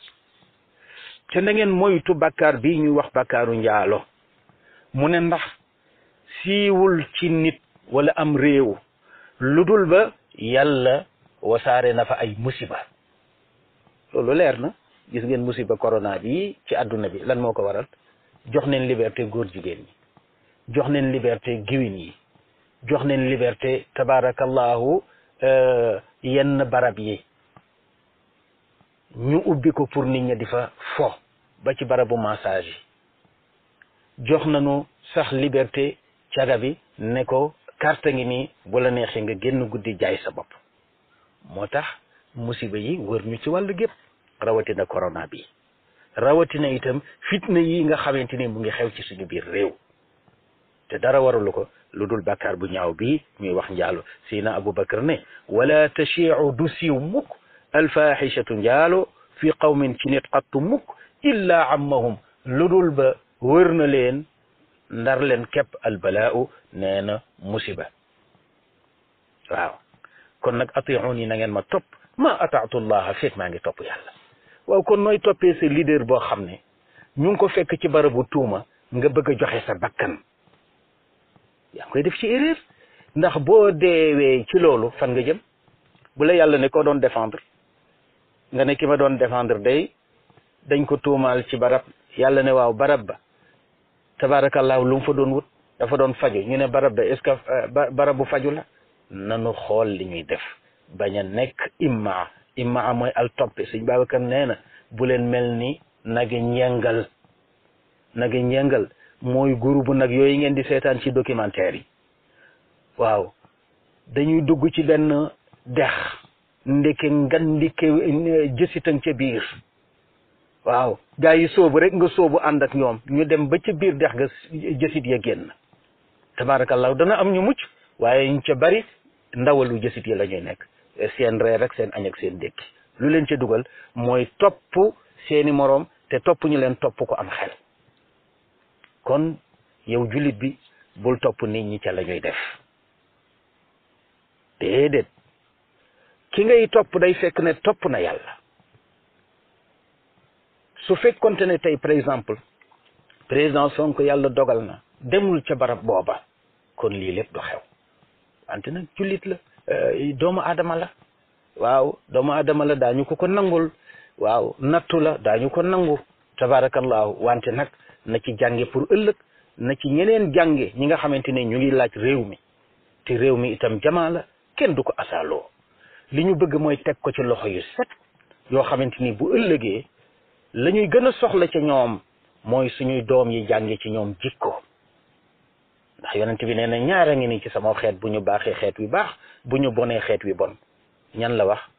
te na ngeen moytu bakkaar bi ñuy wax bakkaaru njaalo mu ne ndax siiwul ci nit wala am réew lu dul ba yàlla wasaare na fa ay musiba loolu leer na gis ngeen musiba corona bi ci àdduna bi lan moo ko waral jox neen liberté góor jigéen ñi jox neen liberté giwin yi jox neen liberté tabarakallahu yenn barab yi ñu ubbi ko pour nit ñi di fa fo ba ci barabu massage yi jox nañu sax liberté caga bi ne ko carte ngi nii bu la neexee nga génn guddi jaay sa bopp moo tax musiba yi wër ñu ci wàllu gépp rawatina corona bi rawatina itam fitna yi nga xamante ni mu ngi xew ci suñu biir réew te dara waralu ko lu dul bàkkaar bu ñaaw bi ñuy wax njaalo sina aboubacar ne wala tashiu du siiw mukk alfaxishatu njaalo fi qawmin ci nit xattu mukk illa ammahum lu dul ba wër na leen ndar leen képp albalaau nee na musiba waaw kon nag atiuni na ngeen ma topp ma ataatu llaha fekk maa ngi topp yàlla waaw kon nooy toppee sa leader boo xam ne ñu ngi ko fekk ci barabu tuuma nga bëgg a joxe sa bakkan yaa ngi koy def ci erreur ndax boo deewee ci loolu fan nga jëm bu la yàlla ne ko doon défendre nga ne ki ma doon défendre day dañ ko tuumaal ci barab yàlla ne waaw barab ba tabarakallahu lu mu fa doon wut dafa doon faju ñu ne barab ba est-ce que barabu faju la nanu xool li ñuy def bañ a nekk imma imma mooy al toppe sëñ Babacar nee na bu leen mel ni nagi njengal nagi njengal mooy groupe nag yooyu ngeen di seetaan ci documentaire yi waaw dañuy dugg ci benn dex ndeke ngan ndike jësitang ca biir waaw gaa yi soobu rek nga soobu ànd ak ñoom ñu dem ba ca biir dex ga jësit ya génn tabarakallahu dana am ñu mucc waaye ñu ca bari ndawalu jësit yi la ñuy nekk seen reer rek seen añ ak seen dékki lu leen ca dugal mooy topp seeni moroom te topp ñu leen topp ko am xel kon yow jullit bi bul topp nit ñi ca la ñuy def déedéet ki ngay topp day fekk ne topp na yàlla su fekkonte ne tey par exemple président Sonko yàlla dogal na demul ca barab booba kon lii lépp du xew wante nag jullit la doomu aadama la waaw doomu aadama la daañu ko ko nangul waaw nattu la daañu ko nangu tabarakallahu wante nag na ci jànge pour ëllëg na ci ñeneen jànge ñi nga xamante ne ñu ngi laaj réew mi te réew mi itam jamaa la kenn du ko asaaloo li ñu bëgg mooy teg ko ci loxo yu set yoo xamante ni bu ëllëgee la ñuy gën a soxla ca ñoom mooy suñuy doom yi jànge ci ñoom jikko ndax yonent bi nee na ñaara ngi ni ci sama xeet bu ñu baaxee xeet wi baax bu ñu bonee xeet wi bon ñan la wax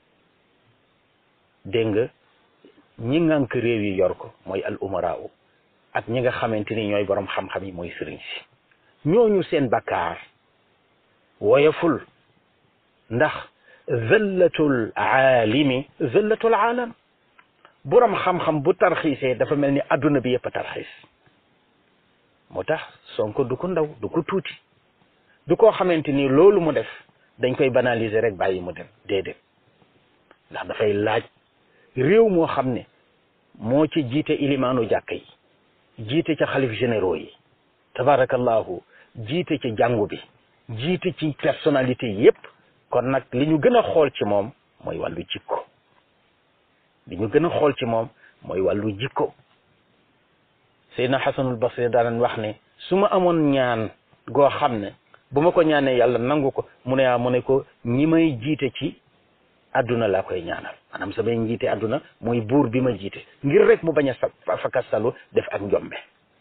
dégg nga ñi ngànk réew yi yor ko mooy al umaraaw ak ñi nga xamante ni ñooy borom xam-xam yi mooy sëriñ si ñooñu seen bakkaar woyaful ndax zëllatul aalimi zëllatul aalam borom xam-xam bu tarxiisee dafa mel ni adduna bi yëpp a tarxiis moo tax Sonko du ko ndaw du ko tuuti du koo xamante ni loolu mu def dañ koy banaliser rek bàyyi mu dem déedéet ndax dafay laaj réew moo xam ne moo ci jiite ilimaanu jàkka yi jiite ca xalif généraux yi tabarakallahu jiite ci jàngu bi jiite ci personnalité yépp kon nag li ñu gën a xool ci moom mooy wàllu jikko li ñu gën a xool ci moom mooy wàllu jikko Seydina Xasanul Basri daan wax ne su ma amoon ñaan goo xam ne bu ma ko ñaanee yàlla nangu ko mu ne ah mu ne ko ñi may jiite ci àdduna laa koy ñaanal maanaam samay njiite àdduna mooy buur bi ma jiite ngir rek mu bañ a sa fakastalu def ak njombe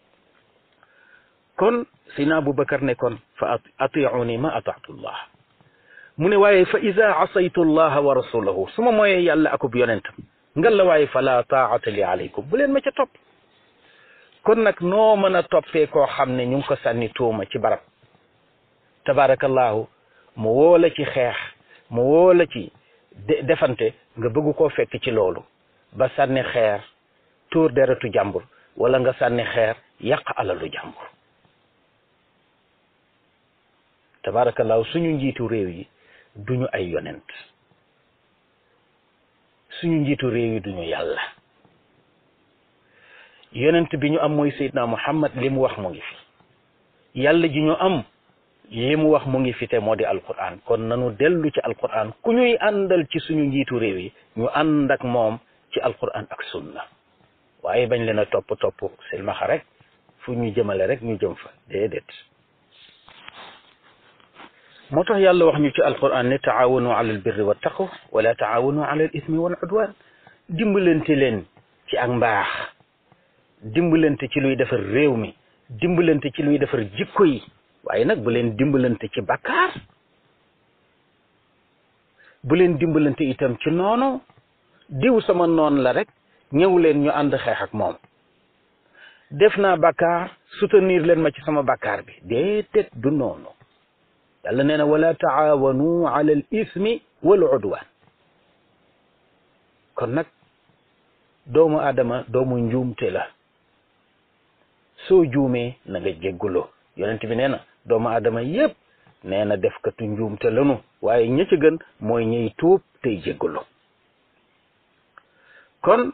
kon Seydina Aboubacar ne kon fa atiuni ma ataatu llah mu ne waaye fa ida asaytu llaha wa rasulahu su ma mooyee yàlla akub yonentam ngal la waaye fala taata li aleykum bu leen ma ca topp kon nag noo mën a toppee koo xam ne ñu ngi ko sànni tuuma ci barab tabarakallahu mu woola ci xeex mu woola ci defante nga bëgg koo fekk ci loolu ba sànni xeer tuur deretu jàmbur wala nga sànni xeer yàq alalu jàmbur tabarakallahu suñu njiitu réew yi duñu ay yonent suñu njiitu réew yi duñu yàlla yonent bi ñu am mooy Seydina Muhammad li mu wax mu ngi fi yàlla ji ñu am li mu wax mu ngi fi te moo di alquran kon nanu dellu ci alquran ku ñuy àndal ci suñu njiitu réew yi ñu ànd ak moom ci alquran ak sunna waaye bañ leen a topp topp silmaxa rek fu ñu jëmale rek ñu jëm fa déedéet moo tax yàlla wax ñu ci alquran ne taawanu ala albirri wa taqwa wala taawanu ala al ismi wal udwan dimbalante leen ci ak mbaax dimbalante ci luy defar réew mi dimbalante ci luy defar jikko yi waaye nag bu leen dimbalante ci bakkaar bu leen dimbalante itam ci noonu diw sama noon la rek ñëw leen ñu ànd xeex ak moom def naa bakkaar soutenir leen ma ci sama bakkaar bi déedéet du noonu yàlla nee na wala taawanu ala al ismi wal udwan kon nag doomu aadama doomu njuumte la soo juumee na nga jégguloo yonent bi nee na doomu aadama yépp nee na defkatu njuumte lanu waaye ña ca gën mooy ñuy tuub tey jéggulu kon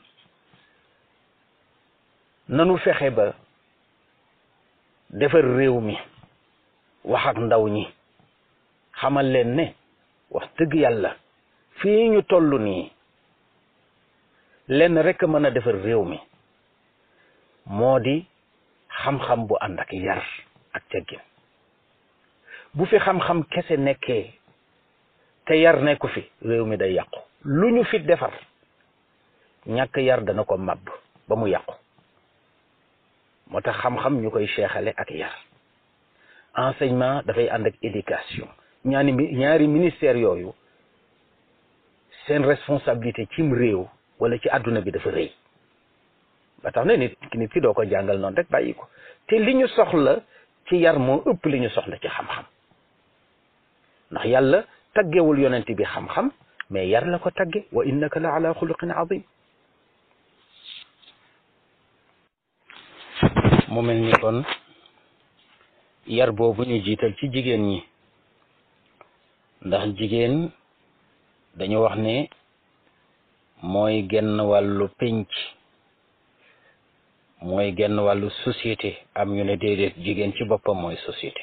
nanu fexe ba defar réew mi wax ak ndaw ñi xamal leen ne wax dëgg yàlla fii ñu toll nii lenn rek mën a defar réew mi moo di xam-xam bu ànd ak yar ak teggin bu fi xam-xam kese nekkee te yar nekku fi réew mi day yàqu lu ñu fi defar ñàkk yar dana ko màbb ba mu yàqu moo tax xam-xam ñu koy seexale ak yar enseignement dafay ànd ak éducation ñaani ñaari ministère yooyu seen responsabilité cim réew wala ci àdduna bi dafa rëy ba tax na nit nit ki doo ko jàngal noonu rek bàyyi ko te li ñu soxla ci yar moo ëpp li ñu soxla ci xam-xam ndax yàlla taggewul yonent bi xam-xam mais yar la ko tagge wa innaka la ala xuluqin azim mu mel ni kon yar boobu ñu jiital ci jigéen ñi ndax jigéen dañu wax ne mooy genn wàllu pénc mooy genn wàllu société am ñu ne déedéet jigéen ci boppam mooy société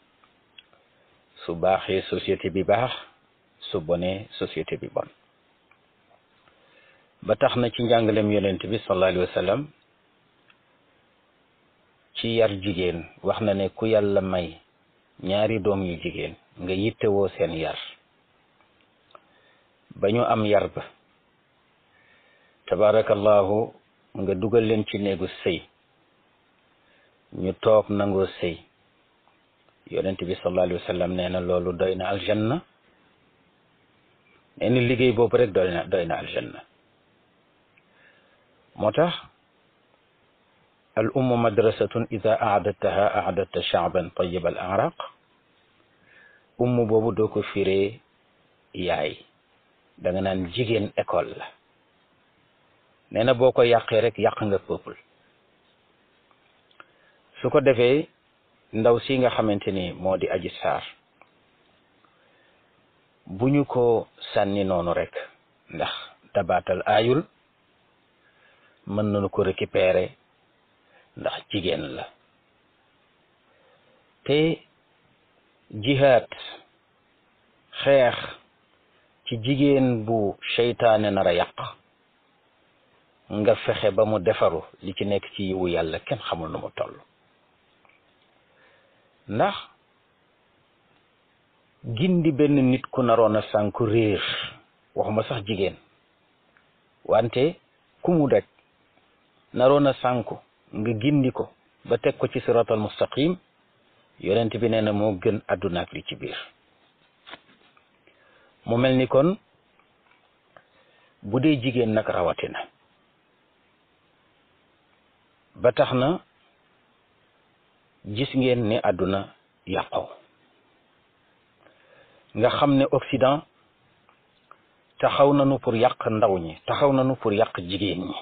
su baaxee société bi baax su bonee société bi bon ba tax na ci njàngalem yonent bi sallallahu alayhi wa sallam ci yar jigéen wax na ne ku yàlla may ñaari doom yu jigéen nga yittewoo seen yar ba ñu am yar ba tabarakallahu nga dugal leen ci néegu sëy ñu toog nangoo sëy yonent bi sallallahu alayhi wa sallam nee na loolu doy na aljanna nee na liggéey boobu rek doy na doy na aljanna moo tax al ummu madrasatun ida aadattaha aadatta shaaban tayib al araq ummu boobu doo ko firee yaay da nga naan jigéen école la nee na boo ko yàqee rek yàq nga peuple su ko defee ndaw si nga xamante ni moo di aji saar bu ñu ko sànni noonu rek ndax dabaatal aayul mën nañu ko récupérer ndax jigéen la te jihaad xeex ci jigéen bu seytaane nar a yàq nga fexe ba mu defaru li ci nekk ci yiwu yàlla kenn xamul nu mu toll ndax gindi benn nit ku naroon a sànku réer waxuma sax jigéen wante ku mu daj naroon a sànku nga gindi ko ba teg ko ci siratal mustaqim yonent bi nee na moo gën àdduna ak li ci biir mu mel ni kon bu dee jigéen nag rawatina ba tax na gis ngeen ne àdduna yàqoo nga xam ne Occident taxaw nañu pour yàq ndaw ñi taxaw nañu pour yàq jigéen ñi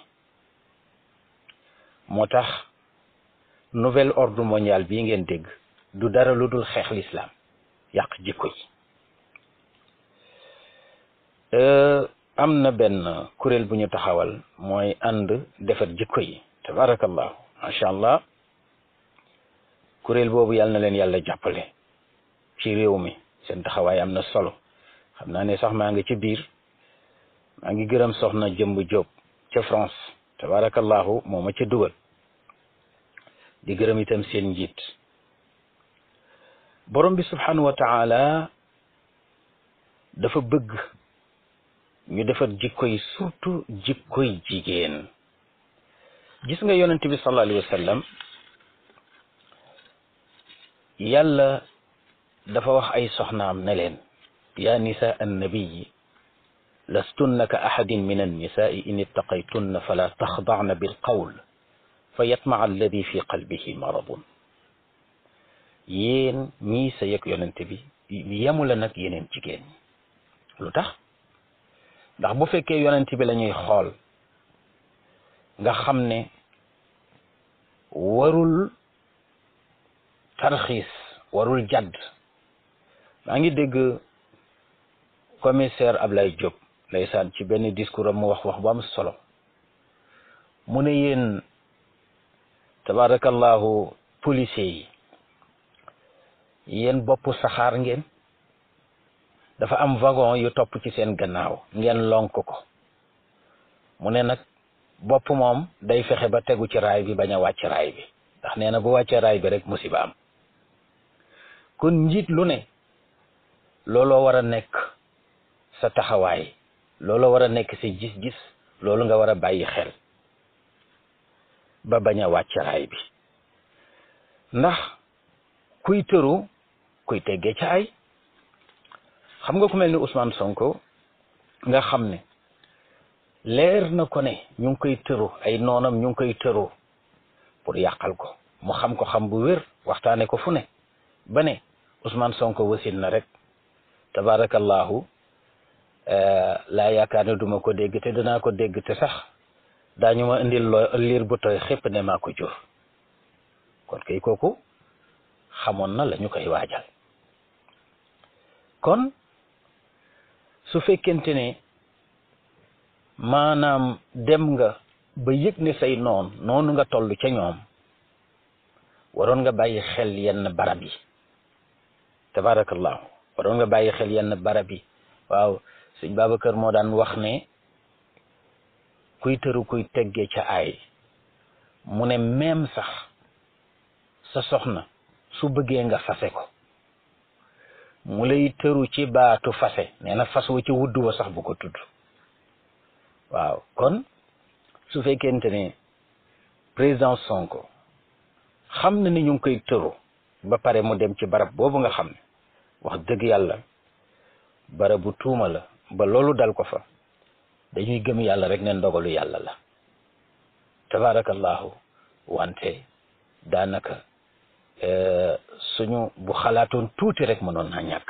moo tax nouvel ordre mondial bii ngeen dégg du dara lu dul xeex l'islam yàq jikko yi am na benn kuréel bu ñu taxawal mooy ànd defar jikko yi tabarakallahu macha allah kuréel boobu yàlla na leen yàlla jàppale ci réew mi seen taxawaay am na solo xam naa ne sax maa ngi ci biir maa ngi gërëm soxna jëmb Jóob ca France tabarakallahu moo ma ca dugal di gërëm itam seen njiit borom bi subhanahu wa taala dafa bëgg ñu defar jikko yi surtout jikkoy jigéen gis nga yonent bi sallallahu alayhi wa sallam yàlla dafa wax ay soxnaam ne leen yaa nisa annabiyi lastunna ka ahadin min annisaai in ittaqaytunna fala taxdacna bilqawl fa yatmaca alladi fi qalbihi maradun yéen ñii sa yëg yonent bi yemu la nag yeneen jigéen ñi lu tax ndax bu fekkee yonent bi la ñuy xool nga xam ne warul tarxiis warul jadd maa ngi dégg commissaire Ablaye Diop ndeysaan ci benn discours am mu wax wax bu am solo mu ne yéen tabarakallahu policiers yi yéen bopp saxaar ngeen dafa am wagon yu topp ci seen gannaaw ngeen lonk ko mu ne nag bopp moom day fexe ba tegu ci raay bi bañ a wàcc raay bi ndax nee na bu wàccee raay bi rek musiba am kon njiit lu ne looloo war a nekk sa taxawaay looloo war a nekk sa gis-gis loolu nga war a bàyyi xel ba bañ a wàcc raay bi ndax kuy tëru kuy teggee ca ay xam nga ku mel ni Ousmane Sonko nga xam ne leer na ko ne ñu ngi koy tëru ay noonam ñu ngi koy tëru pour yàqal ko mu xam ko xam bu wér waxtaane ko fu ne ba ne Ousmane Sonko wasin na rek tabarakallahu laa yaakaar ne duma ko dégg te danaa ko dégg te sax daañu ma indil loo liir bu tooy xépp ne maa ko jur kon kay kooku xamoon na la ñu koy waajal kon su fekkente ne maanaam dem nga ba yëg ne say noon noonu nga toll ca ñoom waroon nga bàyyi xel yenn barab yi tabarakallahu waroon nga bàyyi xel yenn barab yi waaw sëñ Babacar moo daan wax ne kuy tëru kuy teggee ca ay mu ne même sax sa soxna su bëggee nga fase ko mu lay tëru ci baatu fase nee na fas wa ci wudd wa sax bu ko tudd waaw kon su fekkente ne président Sonko xam na ni ñu ngi koy tëru ba pare mu dem ci barab boobu nga xam ne wax dëgg yàlla barabu tuuma la ba loolu dal ko fa dañuy gëm yàlla rek ne ndogalu yàlla la tabarakallahu wante daanaka suñu bu xalaatoon tuuti rek mënoon naa ñàkk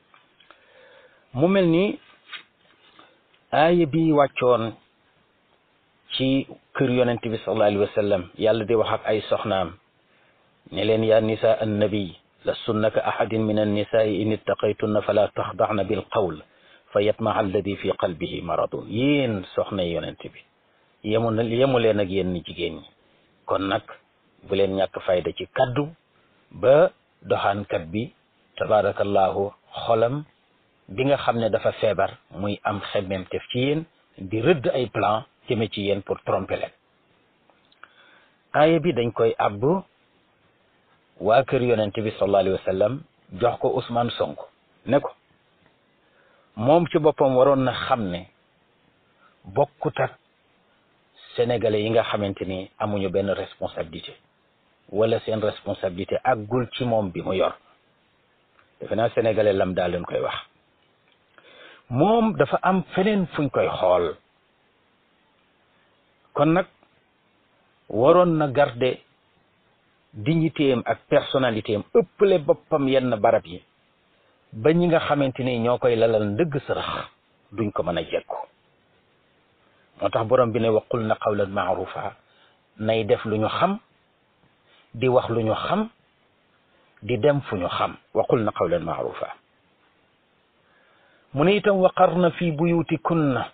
mu mel ni aaya bi wàccoon ci kër yonent bi sallallahu alayhi wa sallam yàlla di wax ak ay soxnaam ne leen yaa nisa annabi lastunna ka ahadin min annisaai in ittaqaytunna fala taxdacna bil qawl fa yatmaca alladi fi qalbihi maradun yéen soxna yonent bi yemu na yemu leen ak yéen ni jigéen ñi kon nag bu leen ñàkk fayda ci kaddu ba doxaankat bi tabarakallahu xolam bi nga xam ne dafa feebar muy am xemmemtef ci yéen di rëdd ay plan jëme ci yéen pour tromper leen aaya bi dañ koy àbb waa kër yonent bi sallallahu alayhi wa sallam jox ko Ousmane Sonko ne ko moom ci boppam waroon na xam ne bokkut ak sénégalais yi nga xamante ni amuñu benn responsabilité wala seen responsabilité àggul ci moom bi mu yor defe naa sénégalais lam daal leen koy wax moom dafa am feneen fuñ koy xool kon nag waroon na garder dignité am ak personnalité am ëppale boppam yenn barab yi ba ñi nga xamante ni ñoo koy lalal ndëgg sërëx duñ ko mën a jekku moo tax borom bi ne waqul na qawlan maarufa nay def lu ñu xam di wax lu ñu xam di dem fu ñu xam waqul na qawlan maarufa mu ne itam waqarna fi buyutikunna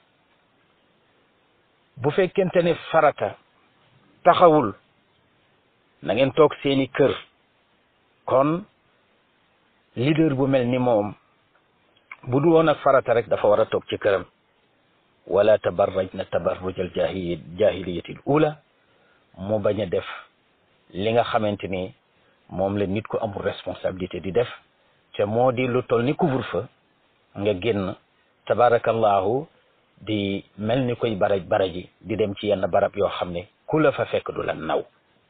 bu fekkente ne farata taxawul na ngeen toog seeni kër kon leader bu mel ni moom bu du woon ak farata rek dafa war a toog ci këram wala tabarrajna tabarruj al jahili jahiliyati al ula mu bañ a def li nga xamante ni moom la nit ko amul responsabilité di def te moo di lu toll ni couvre-feu nga génn tabarakallahu di mel ni koy baraj baraji di dem ci yenn barab yoo xam ne ku la fa fekk du la naw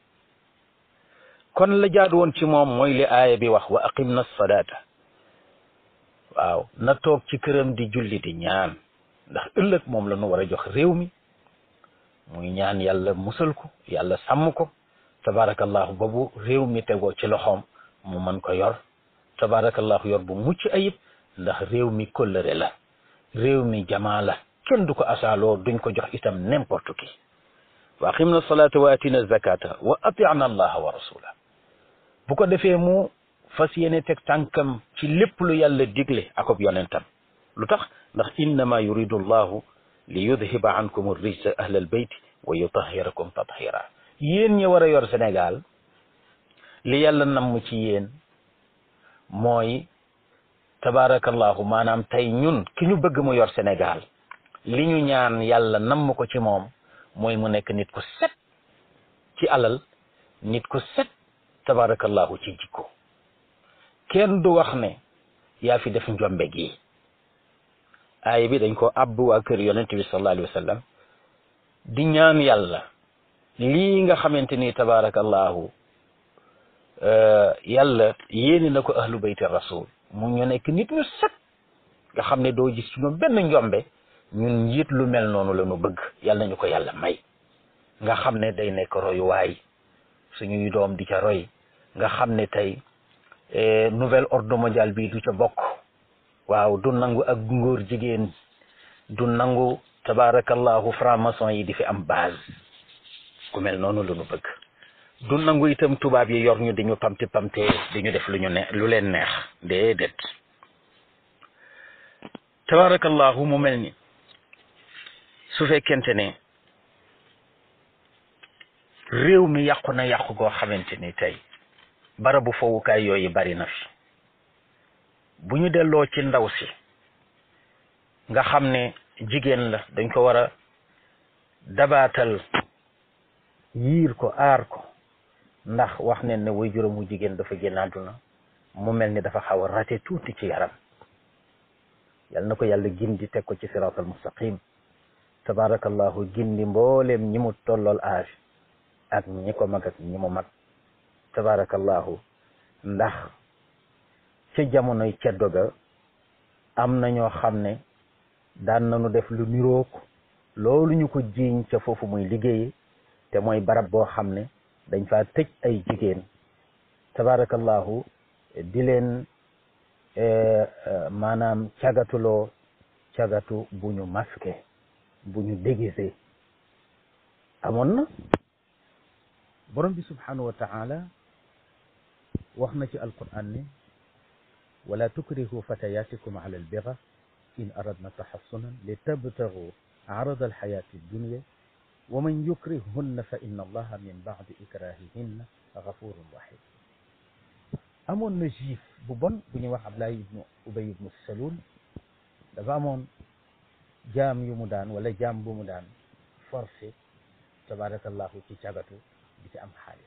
kon la jaadu woon ci moom mooy li aaya bi wax wa aqim na salaata waaw na toog ci këram di julli di ñaan ndax ëllëg moom la ñu war a jox réew mi muy ñaan yàlla musal ko yàlla sàmm ko tabarakallahu boobu réew mi tegoo ci loxoom mu mën ko yor tabarakallahu yor bu mucc ayib ndax réew mi kóllëre la réew mi jamaa la kenn du ko asaaloo duñ ko jox itam n'importe qui wa aqimna salata wa atina zakata wa ati'na allaha wa rasula bu ko defee mu fas yéene teg tànkam ci lépp lu yàlla digle akob yonentam lu tax ndax innama yuridu allahu li yudhiba ankum rijsa ahla albayti wa yutahhirakum tathira yéen ñi war a yor Sénégal li yàlla namm ci yéen mooy tabarakallahu maanaam tey ñun ki ñu bëgg mu yor Sénégal li ñu ñaan yàlla namm ko ci moom mooy mu nekk nit ku set ci alal nit ku set tabarakallahu ci jikko kenn du wax ne yaa fi def njombe gi aaya bi dañ ko àbb waa kër yonent bi sallallahu alayhi wa sallam di ñaan yàlla lii nga xamante ni tabarakallahu yàlla yéeni na ko ahlu bayti rasul mu ñu nekk nit ñu set nga xam ne doo gis ci ñoom benn njombe ñun njiit lu mel noonu la ñu bëgg yàlla nañu ko yàlla may nga xam ne day nekk royuwaay suñuy doom di ca roy nga xam ne tey nouvel ordre mondial bi du ca bokk waaw du nangu ak ngóor jigéen du nangu tabarakallahu franc-maçon yi di fi am base ku mel noonu la ñu bëgg du nangu itam tubaab yi yor ñu di ñu pamti pamte di ñu def lu ñu ne lu leen neex déedéet tabarakallahu mu mel ni su fekkente ne réew mi yàqu na yàqu goo xamante ni tey barabu fowukaay yooyu bari na fi bu ñu delloo ci ndaw si nga xam ne jigéen la dañ ko war a dabaatal yiir ko aar ko ndax wax ne ne way juróomu jigéen dafa génn àdduna mu mel ni dafa xaw a rate tuuti ci yaram yal na ko yàlla gindi teg ko ci siraatal mustaqim tabarakallahu gindi mbooleem ñi mu tollool âge ak ñi ko mag ak ñi mu mag tabarakallahu ndax ca jamonoy ceddo ga am na ñoo xam ne daan nañu def lu niroog loolu ñu ko jiiñ ca foofu muy liggéeye te mooy barab boo xam ne dañ faa tëj ay jigéen tabarakallahu di leen maanaam cagatuloo cagatu bu ñu masqué bu ñu déguisé amoon na borom bi subhanahu wa taala wax na ci alquran ne wala tukrihu fatayatikum ala albira in aradna taxassunan li tabtagu arada alxayati addunia wa man yukrihunna fa inna allaha min ba'di ikrahihinna gafurun rahim amoon na juif bu bon bu ñuy wax Ablaye ibnu Ubay ibnu Salul dafa amoon jaam yu mu daan wala jaam bu mu daan forcé tabarakallahu ci cagatu di ci am xaalis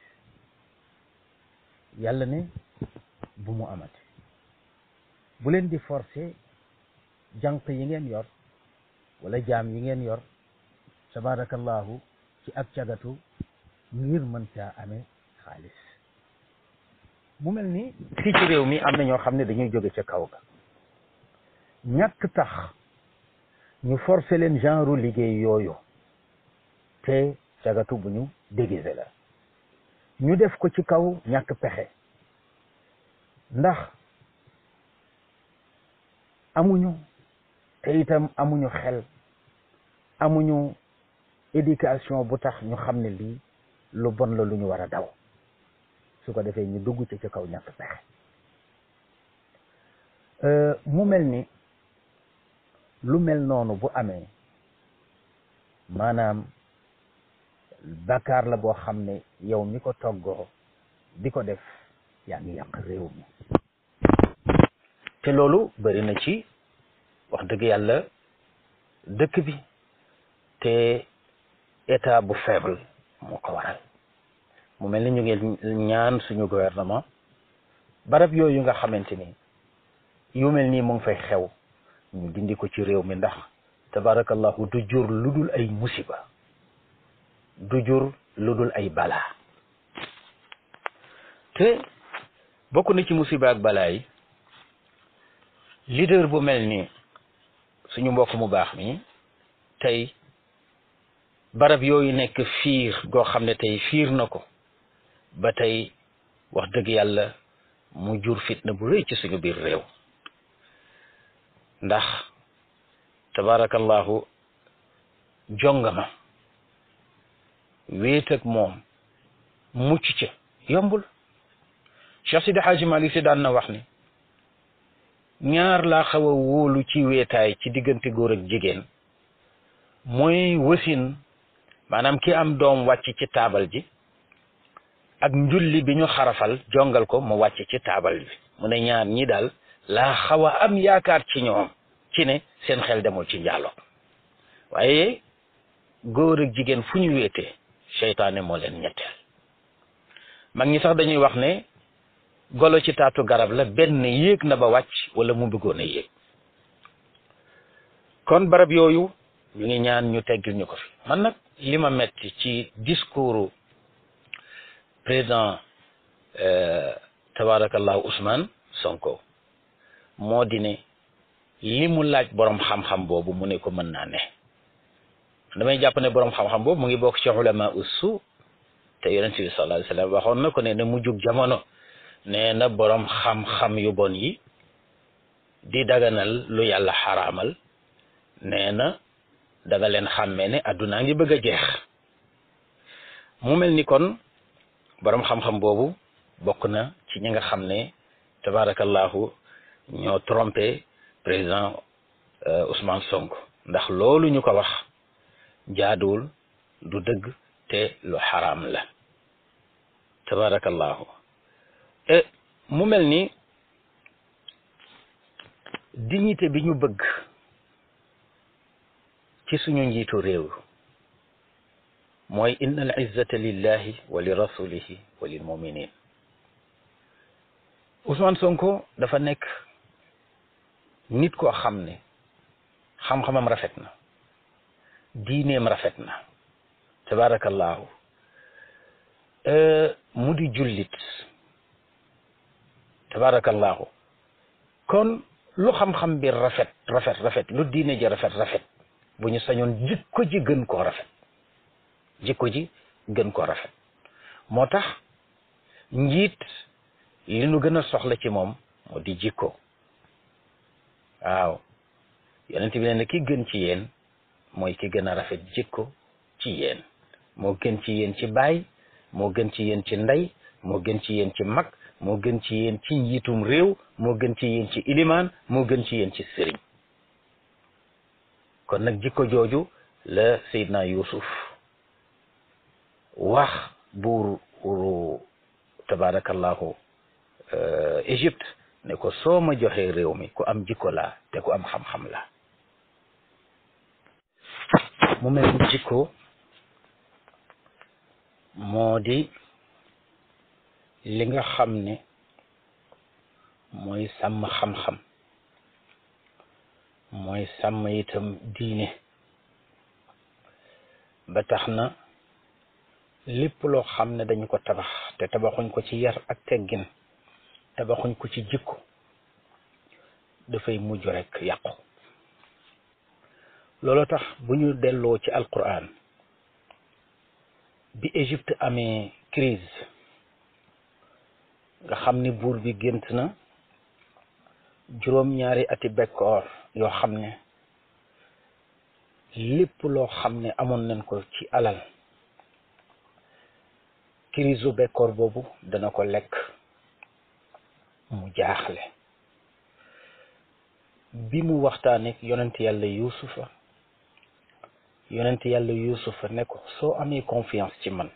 yàlla ne bu mu amati bu leen di forcé jànq yi ngeen yor wala jaam yi ngeen yor tabarakallahu ci ak cagatu ngir mën caa amee xaalis mu mel ni fii ci réew mi am na ñoo xam ne dañuy jóge ca kaw ga ñàkk tax ñu forcé leen genre liggéey yooyu te cagatu bu ñu déguisé la ñu def ko ci kaw ñàkk pexe ndax amuñu te itam amuñu xel amuñu éducation bu tax ñu xam ne lii lu bon la lu ñu war a daw su ko defee ñu dugg ci ci kaw ñàkk pexe mu mel ni lu mel noonu bu amee maanaam bàkkaar la boo xam ne yow mi ko toggoo di ko def yaa ngi yàq réew mi te loolu bari na ci wax dëgg yàlla dëkk bi te état bu faible moo ko waral mu mel ni ñu ngi ñaan suñu gouvernement barab yooyu nga xamante ni yu mel nii mu ngi fay xew ñu dindi ko ci réew mi ndax tabarakallahu du jur lu dul ay musiba du jur lu dul ay balaa te bokk na ci musiba ak balaa yi leader bu mel ni suñu mbokk mu baax mi tey barab yooyu nekk fiir goo xam ne tey fiir na ko ba tey wax dëgg yàlla mu jur fitna bu rëy ci suñu biir réew ndax tabarakallahu jongama wéet ak moom mucc ca yombul Cheikh Sidi Hadji Malick si daan na wax ni ñaar laa xaw a wóolu ci wéetaay ci diggante góor ak jigéen mooy wasin maanaam ki am doom wàcc ci taabal ji ak njulli bi ñu xarafal jongal ko mu wàcc ci taabal bi mu ne ñaar ñi daal laa xaw a am yaakaar ci ñoom ci ne seen xel demul ci njaaloo waaye góor ak jigéen fu ñu wéetee seytaane moo leen ñetteel mag ñi sax dañuy wax ne golo ci taatu garab la benn yéeg na ba wàcc wala mu bëggoon a yéeg kon barab yooyu ñu ngi ñaan ñu teggil ñu ko fi man nag li ma metti ci discours président tabarakallahu Ousmane Sonko moo di ne li mu laaj borom xam-xam boobu mu ne ko mën naa ne damay jàpp ne borom xam-xam boobu mu ngi bokk ci ulama ussu te yonent bi sallallahu alayhi wa sallam waxoon na ko ne ne mu jug jamono nee na borom xam-xam yu bon yi di daganal lu yàlla xaraamal nee na danga leen xàmmee ne addunaa ngi bëgg a jeex mu mel ni kon borom xam-xam boobu bokk na ci ñi nga xam ne tabarakallahu ñoo trompé président Ousmane Sonko ndax loolu ñu ko wax jaaduwul du dëgg te lu xaraam la tabarakallahu e mu mel ni dignité bi ñu bëgg ci suñu njiitu réew mooy inna al izzata lillahi wa li rasulihi wa lil muminin Ousmane Sonko dafa nekk nit koo xam ne xam-xamam rafet na diineem rafet na tabarakallahu mu di jullit tabarakallahu kon lu xam-xam bi rafet rafet rafet lu diine ji rafet rafet bu ñu sañoon jikko ji gën koo rafet jikko ji gën koo rafet moo tax njiit li nu gën a soxla ci moom moo di jikko waaw yonent bi ne ki gën ci yéen mooy ki gën a rafet jikko ci yéen moo gën ci yéen ci baay moo gën ci yéen ci ndey moo gën ci yéen ci mag moo gën ci yéen ci njiitum réew moo gën ci yéen ci ilimaan moo gën ci yéen ci sëriñ kon nag jikko jooju la Seydina Yuusuf wax buuru uru tabarakallahu Égypte ne ko soo ma joxee réew mi ku am jikko laa te ku am xam-xam la mu mel ni jikko moo di li nga xam ne mooy sàmm xam-xam mooy sàmm itam diine ba tax na lépp loo xam ne dañu ko tabax te tabaxuñ ko ci yar ak teggin tabaxuñ ko ci jikko dafay mujj rekk yàqu loolu tax bu ñu delloo ci alquran bi Égypte amee crise nga xam ni buur bi gént na juróom-ñaari ati bekkoor yoo xam ne lépp loo xam ne amoon nañ ko ci alal crise u bekkoor boobu dana ko lekk mu jaaxle bi mu waxtaaneek yonent yàlla yuusufa yonent yàlla yuusufa ne ko soo amee confiance ci man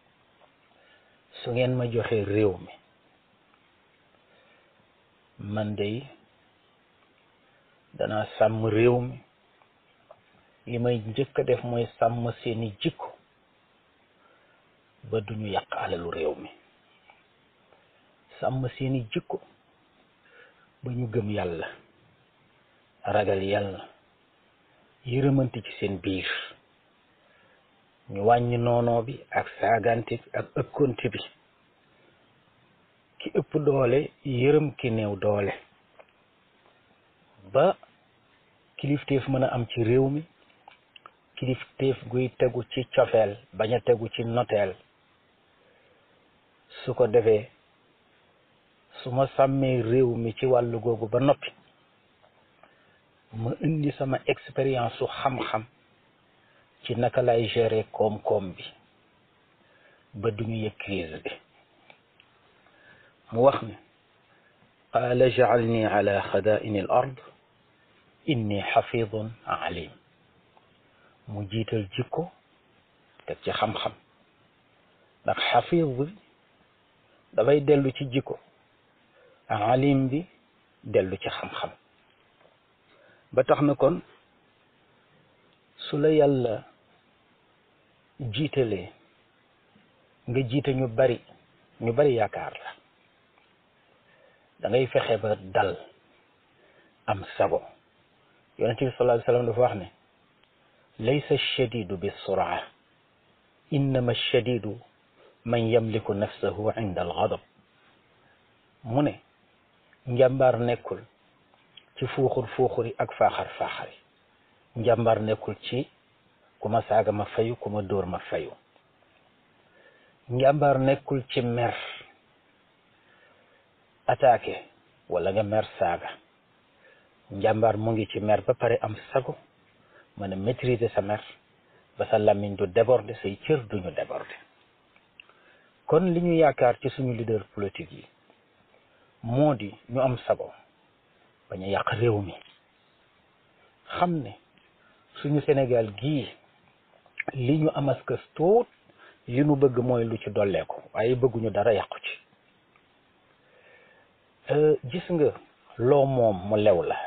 su ngeen ma joxee réew mi man dey danaa sàmm réew mi li may njëkk a def mooy sàmm seeni jikko ba duñu yàq alalu réew mi sàmm seeni jikko ba ñu gëm yàlla ragal yàlla yërëmante ci seen biir ñu wàññi noonoo bi ak saagante bi ak ëkkonte bi ki ëpp doole yërëm ki néew doole ba kilifteef mën a am ci réew mi kilifteef guy tegu ci cofeel bañ a tegu ci noteel su ko defee su ma sàmmee réew mi ci wàllu googu ba noppi ma indi sama expérience su xam-xam ci naka lay gérer koom-koom bi ba duñu yëg crise bi mu wax ne qaala ja'alni ala xadaa'ini al ard inni xafidun alim mu jiital jikko teg ci xam-xam ndax xafid bi dafay dellu ci jikko alim bi dellu ci xam-xam ba tax na kon su la yàlla jiitalee nga jiite ñu bari ñu bari yaakaar la da ngay fexe ba dal am sago yonente bi sallallahu alayhi wasallam dafa wax ne laysa shadidu bi suraa innama shadidu man yamliku nafsahu inda al ghadab mu ne njàmbaar nekkul ci fuuxur fuuxuri ak faaxar faaxari njàmbaar nekkul ci ku ma saaga ma fayu ku ma dóor ma fayu njàmbaar nekkul ci mer attaqué wala nga mer saaga njàmbaar mu ngi ci mer ba pare am sago mën a maîtriser sa mer ba sa làmmiñ du déborder say cër duñu déborder kon li ñu yaakaar ci suñu leader politique yi moo di ñu am sago bañ a yàq réew mi xam ne suñu Sénégal gii li ñu amaskas tuut li ñu bëgg mooy lu ci dolleeku waaye bëgguñu dara yàqu ci gis nga loo moom mu lew la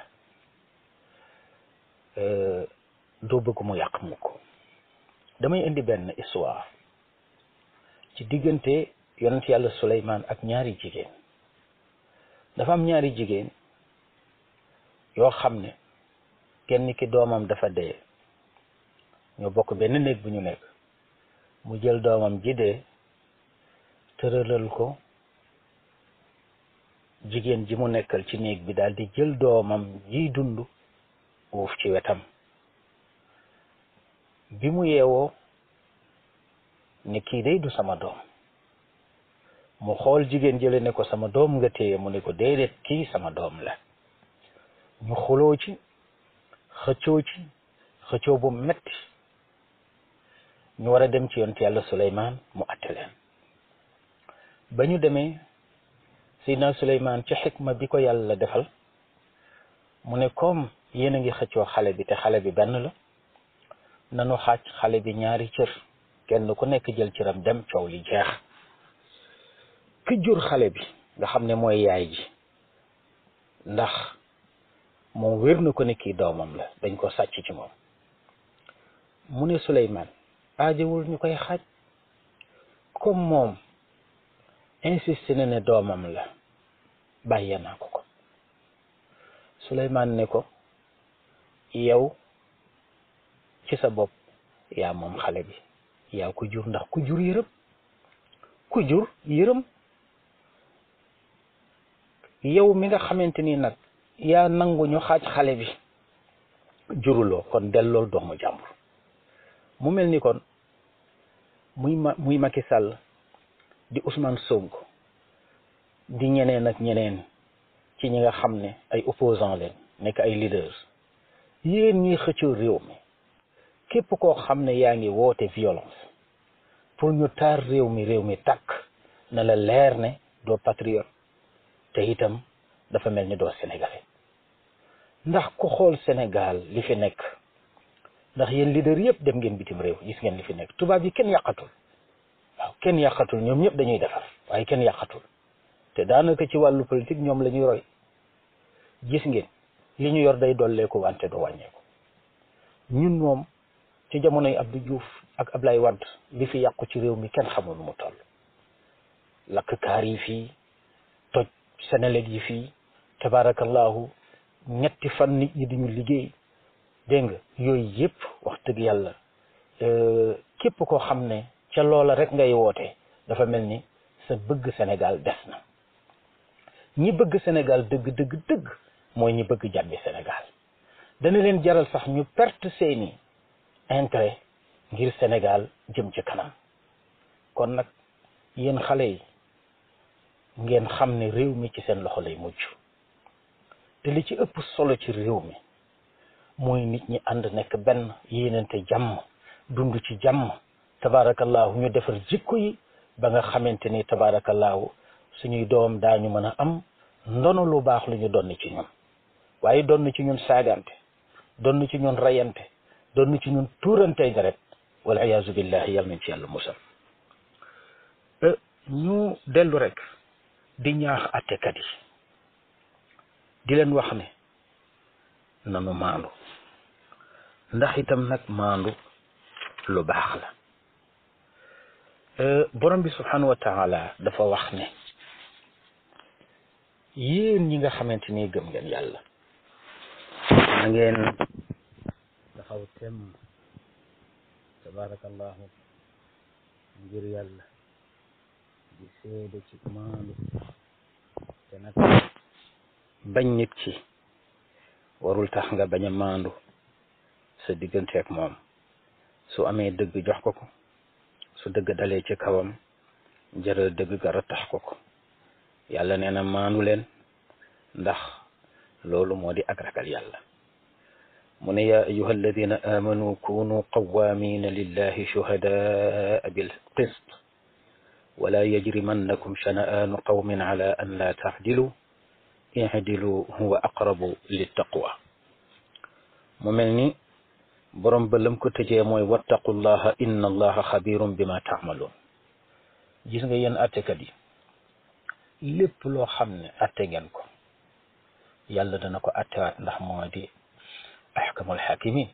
doo bëgg mu yàq mukk damay indi benn histoire ci diggante yonent yàlla Suleymaan ak ñaari jigéen dafa am ñaari jigéen yoo xam ne kenn ki doomam dafa dee ñoo bokk benn néeg bu ñu nekk mu jël doomam ji dee tëralal ko jigéen ji mu nekkal ci néeg bi daal di jël doomam jiy dund uuf ci wetam bi mu yeewoo ne kii day du sama doom mu xool jigéen jële ne ko sama doom nga téye mu ne ko déedéet kii sama doom la ñu xuloo ci xëccoo ci xëccoo bu metti ñu war a dem ci yonent yàlla Suleymaan mu atte leen ba ñu demee Seydina Suleymaan ci xikma bi ko yàlla defal mu ne comme yéen a ngi xëccoo xale bi te xale bi benn la nanu xaaj xale bi ñaari cër kenn ku nekk jël cëram dem coow li jeex ki jur xale bi nga xam ne mooy yaay ji ndax moom wér na ko ne kii doomam la dañ ko sàcc ci moom mu ne Suleymaan aajowul ñu koy xaaj comme moom insisté na ne doomam la bàyyee naa ko ko Suleymaan ne ko yow ci sa bopp yaa moom xale bi yaa ko jur ndax ku jur yërëm ku jur yërëm yow mi nga xamante ni nag yaa nangu ñu xaaj xale bi juruloo kon dellool doomu jàmbur mu mel ni kon muy ma muy Macky Sall di Ousmane Sonko di ñeneen ak ñeneen ci ñi nga xam ne ay opposants leen nekk ay leaders yéen ñuy xëccoo réew mi képp koo xam ne yaa ngi woote violence pour ñu taar réew mi réew mi tàkk na la leer ne doo patriote te itam dafa mel ni doo sénégalais ndax ku xool Sénégal li fi nekk ndax yéen leader yëpp dem ngeen bitim réew gis ngeen li fi nekk tubaab yi kenn yàqatul waaw kenn yàqatul ñoom ñëpp dañuy defar waaye kenn yàqatul te daanaka ci wàllu politique ñoom la ñuy roy gis ngeen li ñu yor day dolleeku wante du wàññeeku ñun moom ci jamonoy Abdou Diouf ak Ablaye Wade li fi yàqu ci réew mi kenn xamul nu mu toll lakk kaar yi fii toj Senelec yi fii tabarakallahu ñetti fan nit ñi duñu liggéey dégg nga yooyu yëpp wax dëgg yàlla képp koo xam ne ca loola rek ngay woote dafa mel ni sa bëgg Sénégal des na ñi bëgg Sénégal dëgg dëgg dëgg mooy ñi bëgg jàmmi Sénégal dana leen jaral sax ñu perte seeni intérêt ngir Sénégal jëm ci kanam kon nag yéen xale yi ngeen xam ne réew mi ci seen loxo lay mujj te li ci ëpp solo ci réew mi mooy nit ñi ànd nekk benn yéenante jàmm dund ci jàmm tabaarakallaahu ñu defar jikko yi ba nga xamante ni tabaarakallaahu suñuy doom daañu mën a am ndono lu baax lu ñu donn ci ñun waaye donn ci ñun saagante donn ci ñun rayante donn ci ñun tuurante deret wal iyaazu billahi yal nañ ci yàlla musal ñu dellu rek di ñaax attekat yi di leen wax ne nanu maandu ndax itam nag maandu lu baax la borom bi subhanahu wa taala dafa wax ne yéen ñi nga xamante ni gëm ngeen yàlla na ngeen taxaw tem tabarakallahu ngir yàlla di seede ci maandu te nag bañ nit ki warul tax nga bañ a maandu sa digganteeg moom su amee dëgg jox ko ko su dëgg dalee ci kawam jëral dëgg ga rattax ko ko yàlla nee na maandu leen ndax loolu moo di ak ragal yàlla mu ne yaa ayuha alladina amanu kunu qawamina lillahi shuhadaa bil qist wala yajrimannakum shana'aanu qawmin ala an la taxdilu ihdilu huwa aqrabu littaqwa mu mel ni borom ba lam ko tëjee mooy wattaqullaha inna allaha xabirum bima taamaluun gis nga yéen attekat yi lépp loo xam ne atte ngeen ko yàlla dana ko attewaat ndax moo di ahkamul hakimin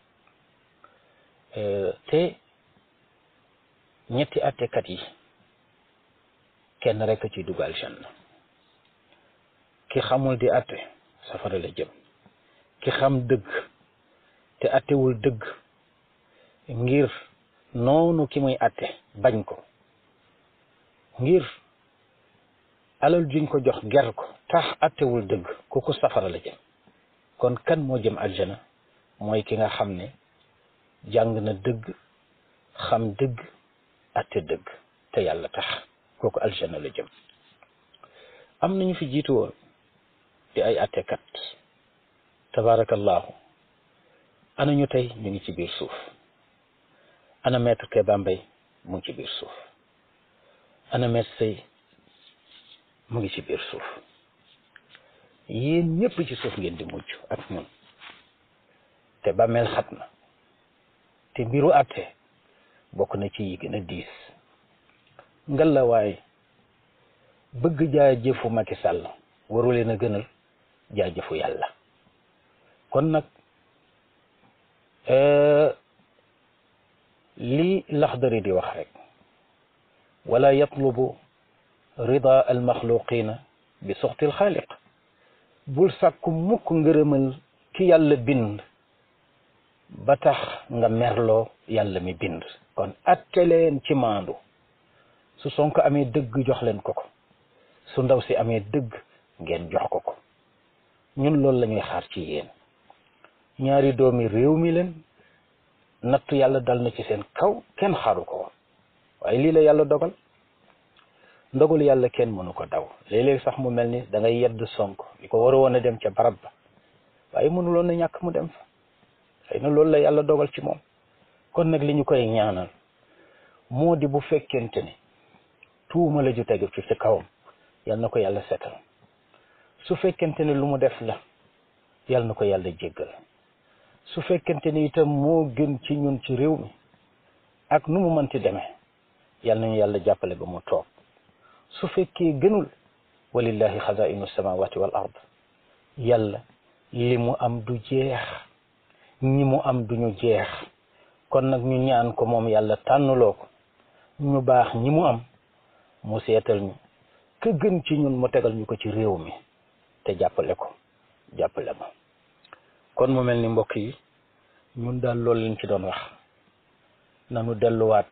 te ñetti attekat yi kenn rek ci dugal janna ki xamul di atte safara la jëm ki xam dëgg te attewul dëgg ngir noonu ki muy atte bañ ko ngir alal juñ ko jox ger ko tax attewul dëgg kooku safara la jëm kon kan moo jëm aljana mooy ki nga xam ne jàng na dëgg xam dëgg atte dëgg te yàlla tax kooku aljana la jëm am nañu fi jiitu woon di ay attekat tabarakallahu ana ñu tey ñu ngi ci biir suuf ana maître Keba Mbaye mu ngi ci biir suuf ana maître Sey mu ngi ci biir suuf yéen ñëpp ci suuf ngeen di mujj ak ñun te bàmmeel xat na te mbiru àtte bokk na ci yi gën a diis ngalla waaye bëgg jaa jëfu Macky Sall waru leen a gënal jaa jëfu yàlla kon nag li laxdari di wax rek wala yatlubu rida almaxluqina bi suxti alxaaliq bul sàkku mukk ngërëmal ki yàlla bind ba tax nga merloo yàlla mi bind kon atte leen ci maandu su Sonko amee dëgg jox leen ko ko su ndaw si amee dëgg ngeen jox ko ko ñun loolu la ñuy xaar ci yéen ñaari doomi réew mi leen nattu yàlla dal na ci seen kaw kenn xaaru ko woon waaye lii la yàlla dogal ndogal yàlla kenn mënu ko daw léeg-léeg sax mu mel ni da ngay yedd Sonko li ko war a woon a dem ca barab ba waaye mënuloon na ñàkk mu dem fa xëy na loolu la yàlla dogal ci moom kon nag li ñu koy ñaanal moo di bu fekkente ni tuuma la ju tegu ci ci kawam yal na ko yàlla setal su fekkente ne lu mu def la yal na ko yàlla jéggal su fekkente ni itam moo gën ci ñun ci réew mi ak nu mu mënti demee yal nañu yàlla jàppale ba mu toog su fekkee gënul walillahi xazainu samawati wal ard yàlla li mu am du jeex ñi mu am duñu jeex kon nag ñu ñaan ko moom yàlla tànnuloo ko ñu baax ñi mu am mu seetal ñu ka gën ci ñun mu tegal ñu ko ci réew mi te jàppale ko jàppale ma kon mu mel ni mbokk yi ñun daal loolu lañ ci doon wax nanu delluwaat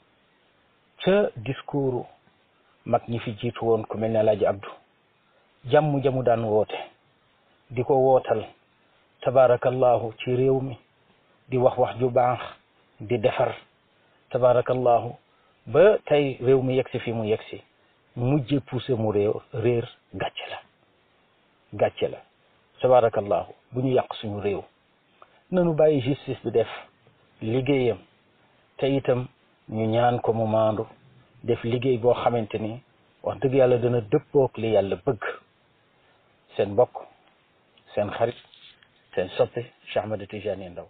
ca discours mag ñi fi jiitu woon ku mel ne Alaaji Abdu jàmm jamu daan woote di ko wootal tabarakallahu ci réew mi di wax wax ju baax di defar tabarakallahu ba tey réew mi yegsi fi mu yegsi mujje poussé mu réew réer gàcce la gàcce la tabarakallahu bu ñu yàq suñu réew nanu bàyyi justice bi def liggéeyam te itam ñu ñaan ko mu maandu def liggéey boo xamante ni wax dëgg yàlla dana dëppook li yàlla bëgg seen mbokk seen xarit seen soppe Cheikh Ahmed Tidiane Ndao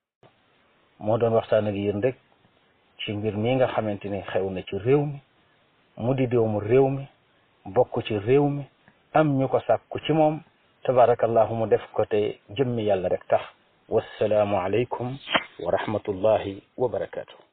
moo doon waxtaan ak yéen rek ci mbir mi nga xamante ni xew na ci réew mi mu di doomu réew mi bokk ci réew mi am ñu ko sàkku ci moom tabarakallahu mu def ko te jëmmi yàlla rek tax wassalaamu aleykum wa rahmatullahi wa barakaatu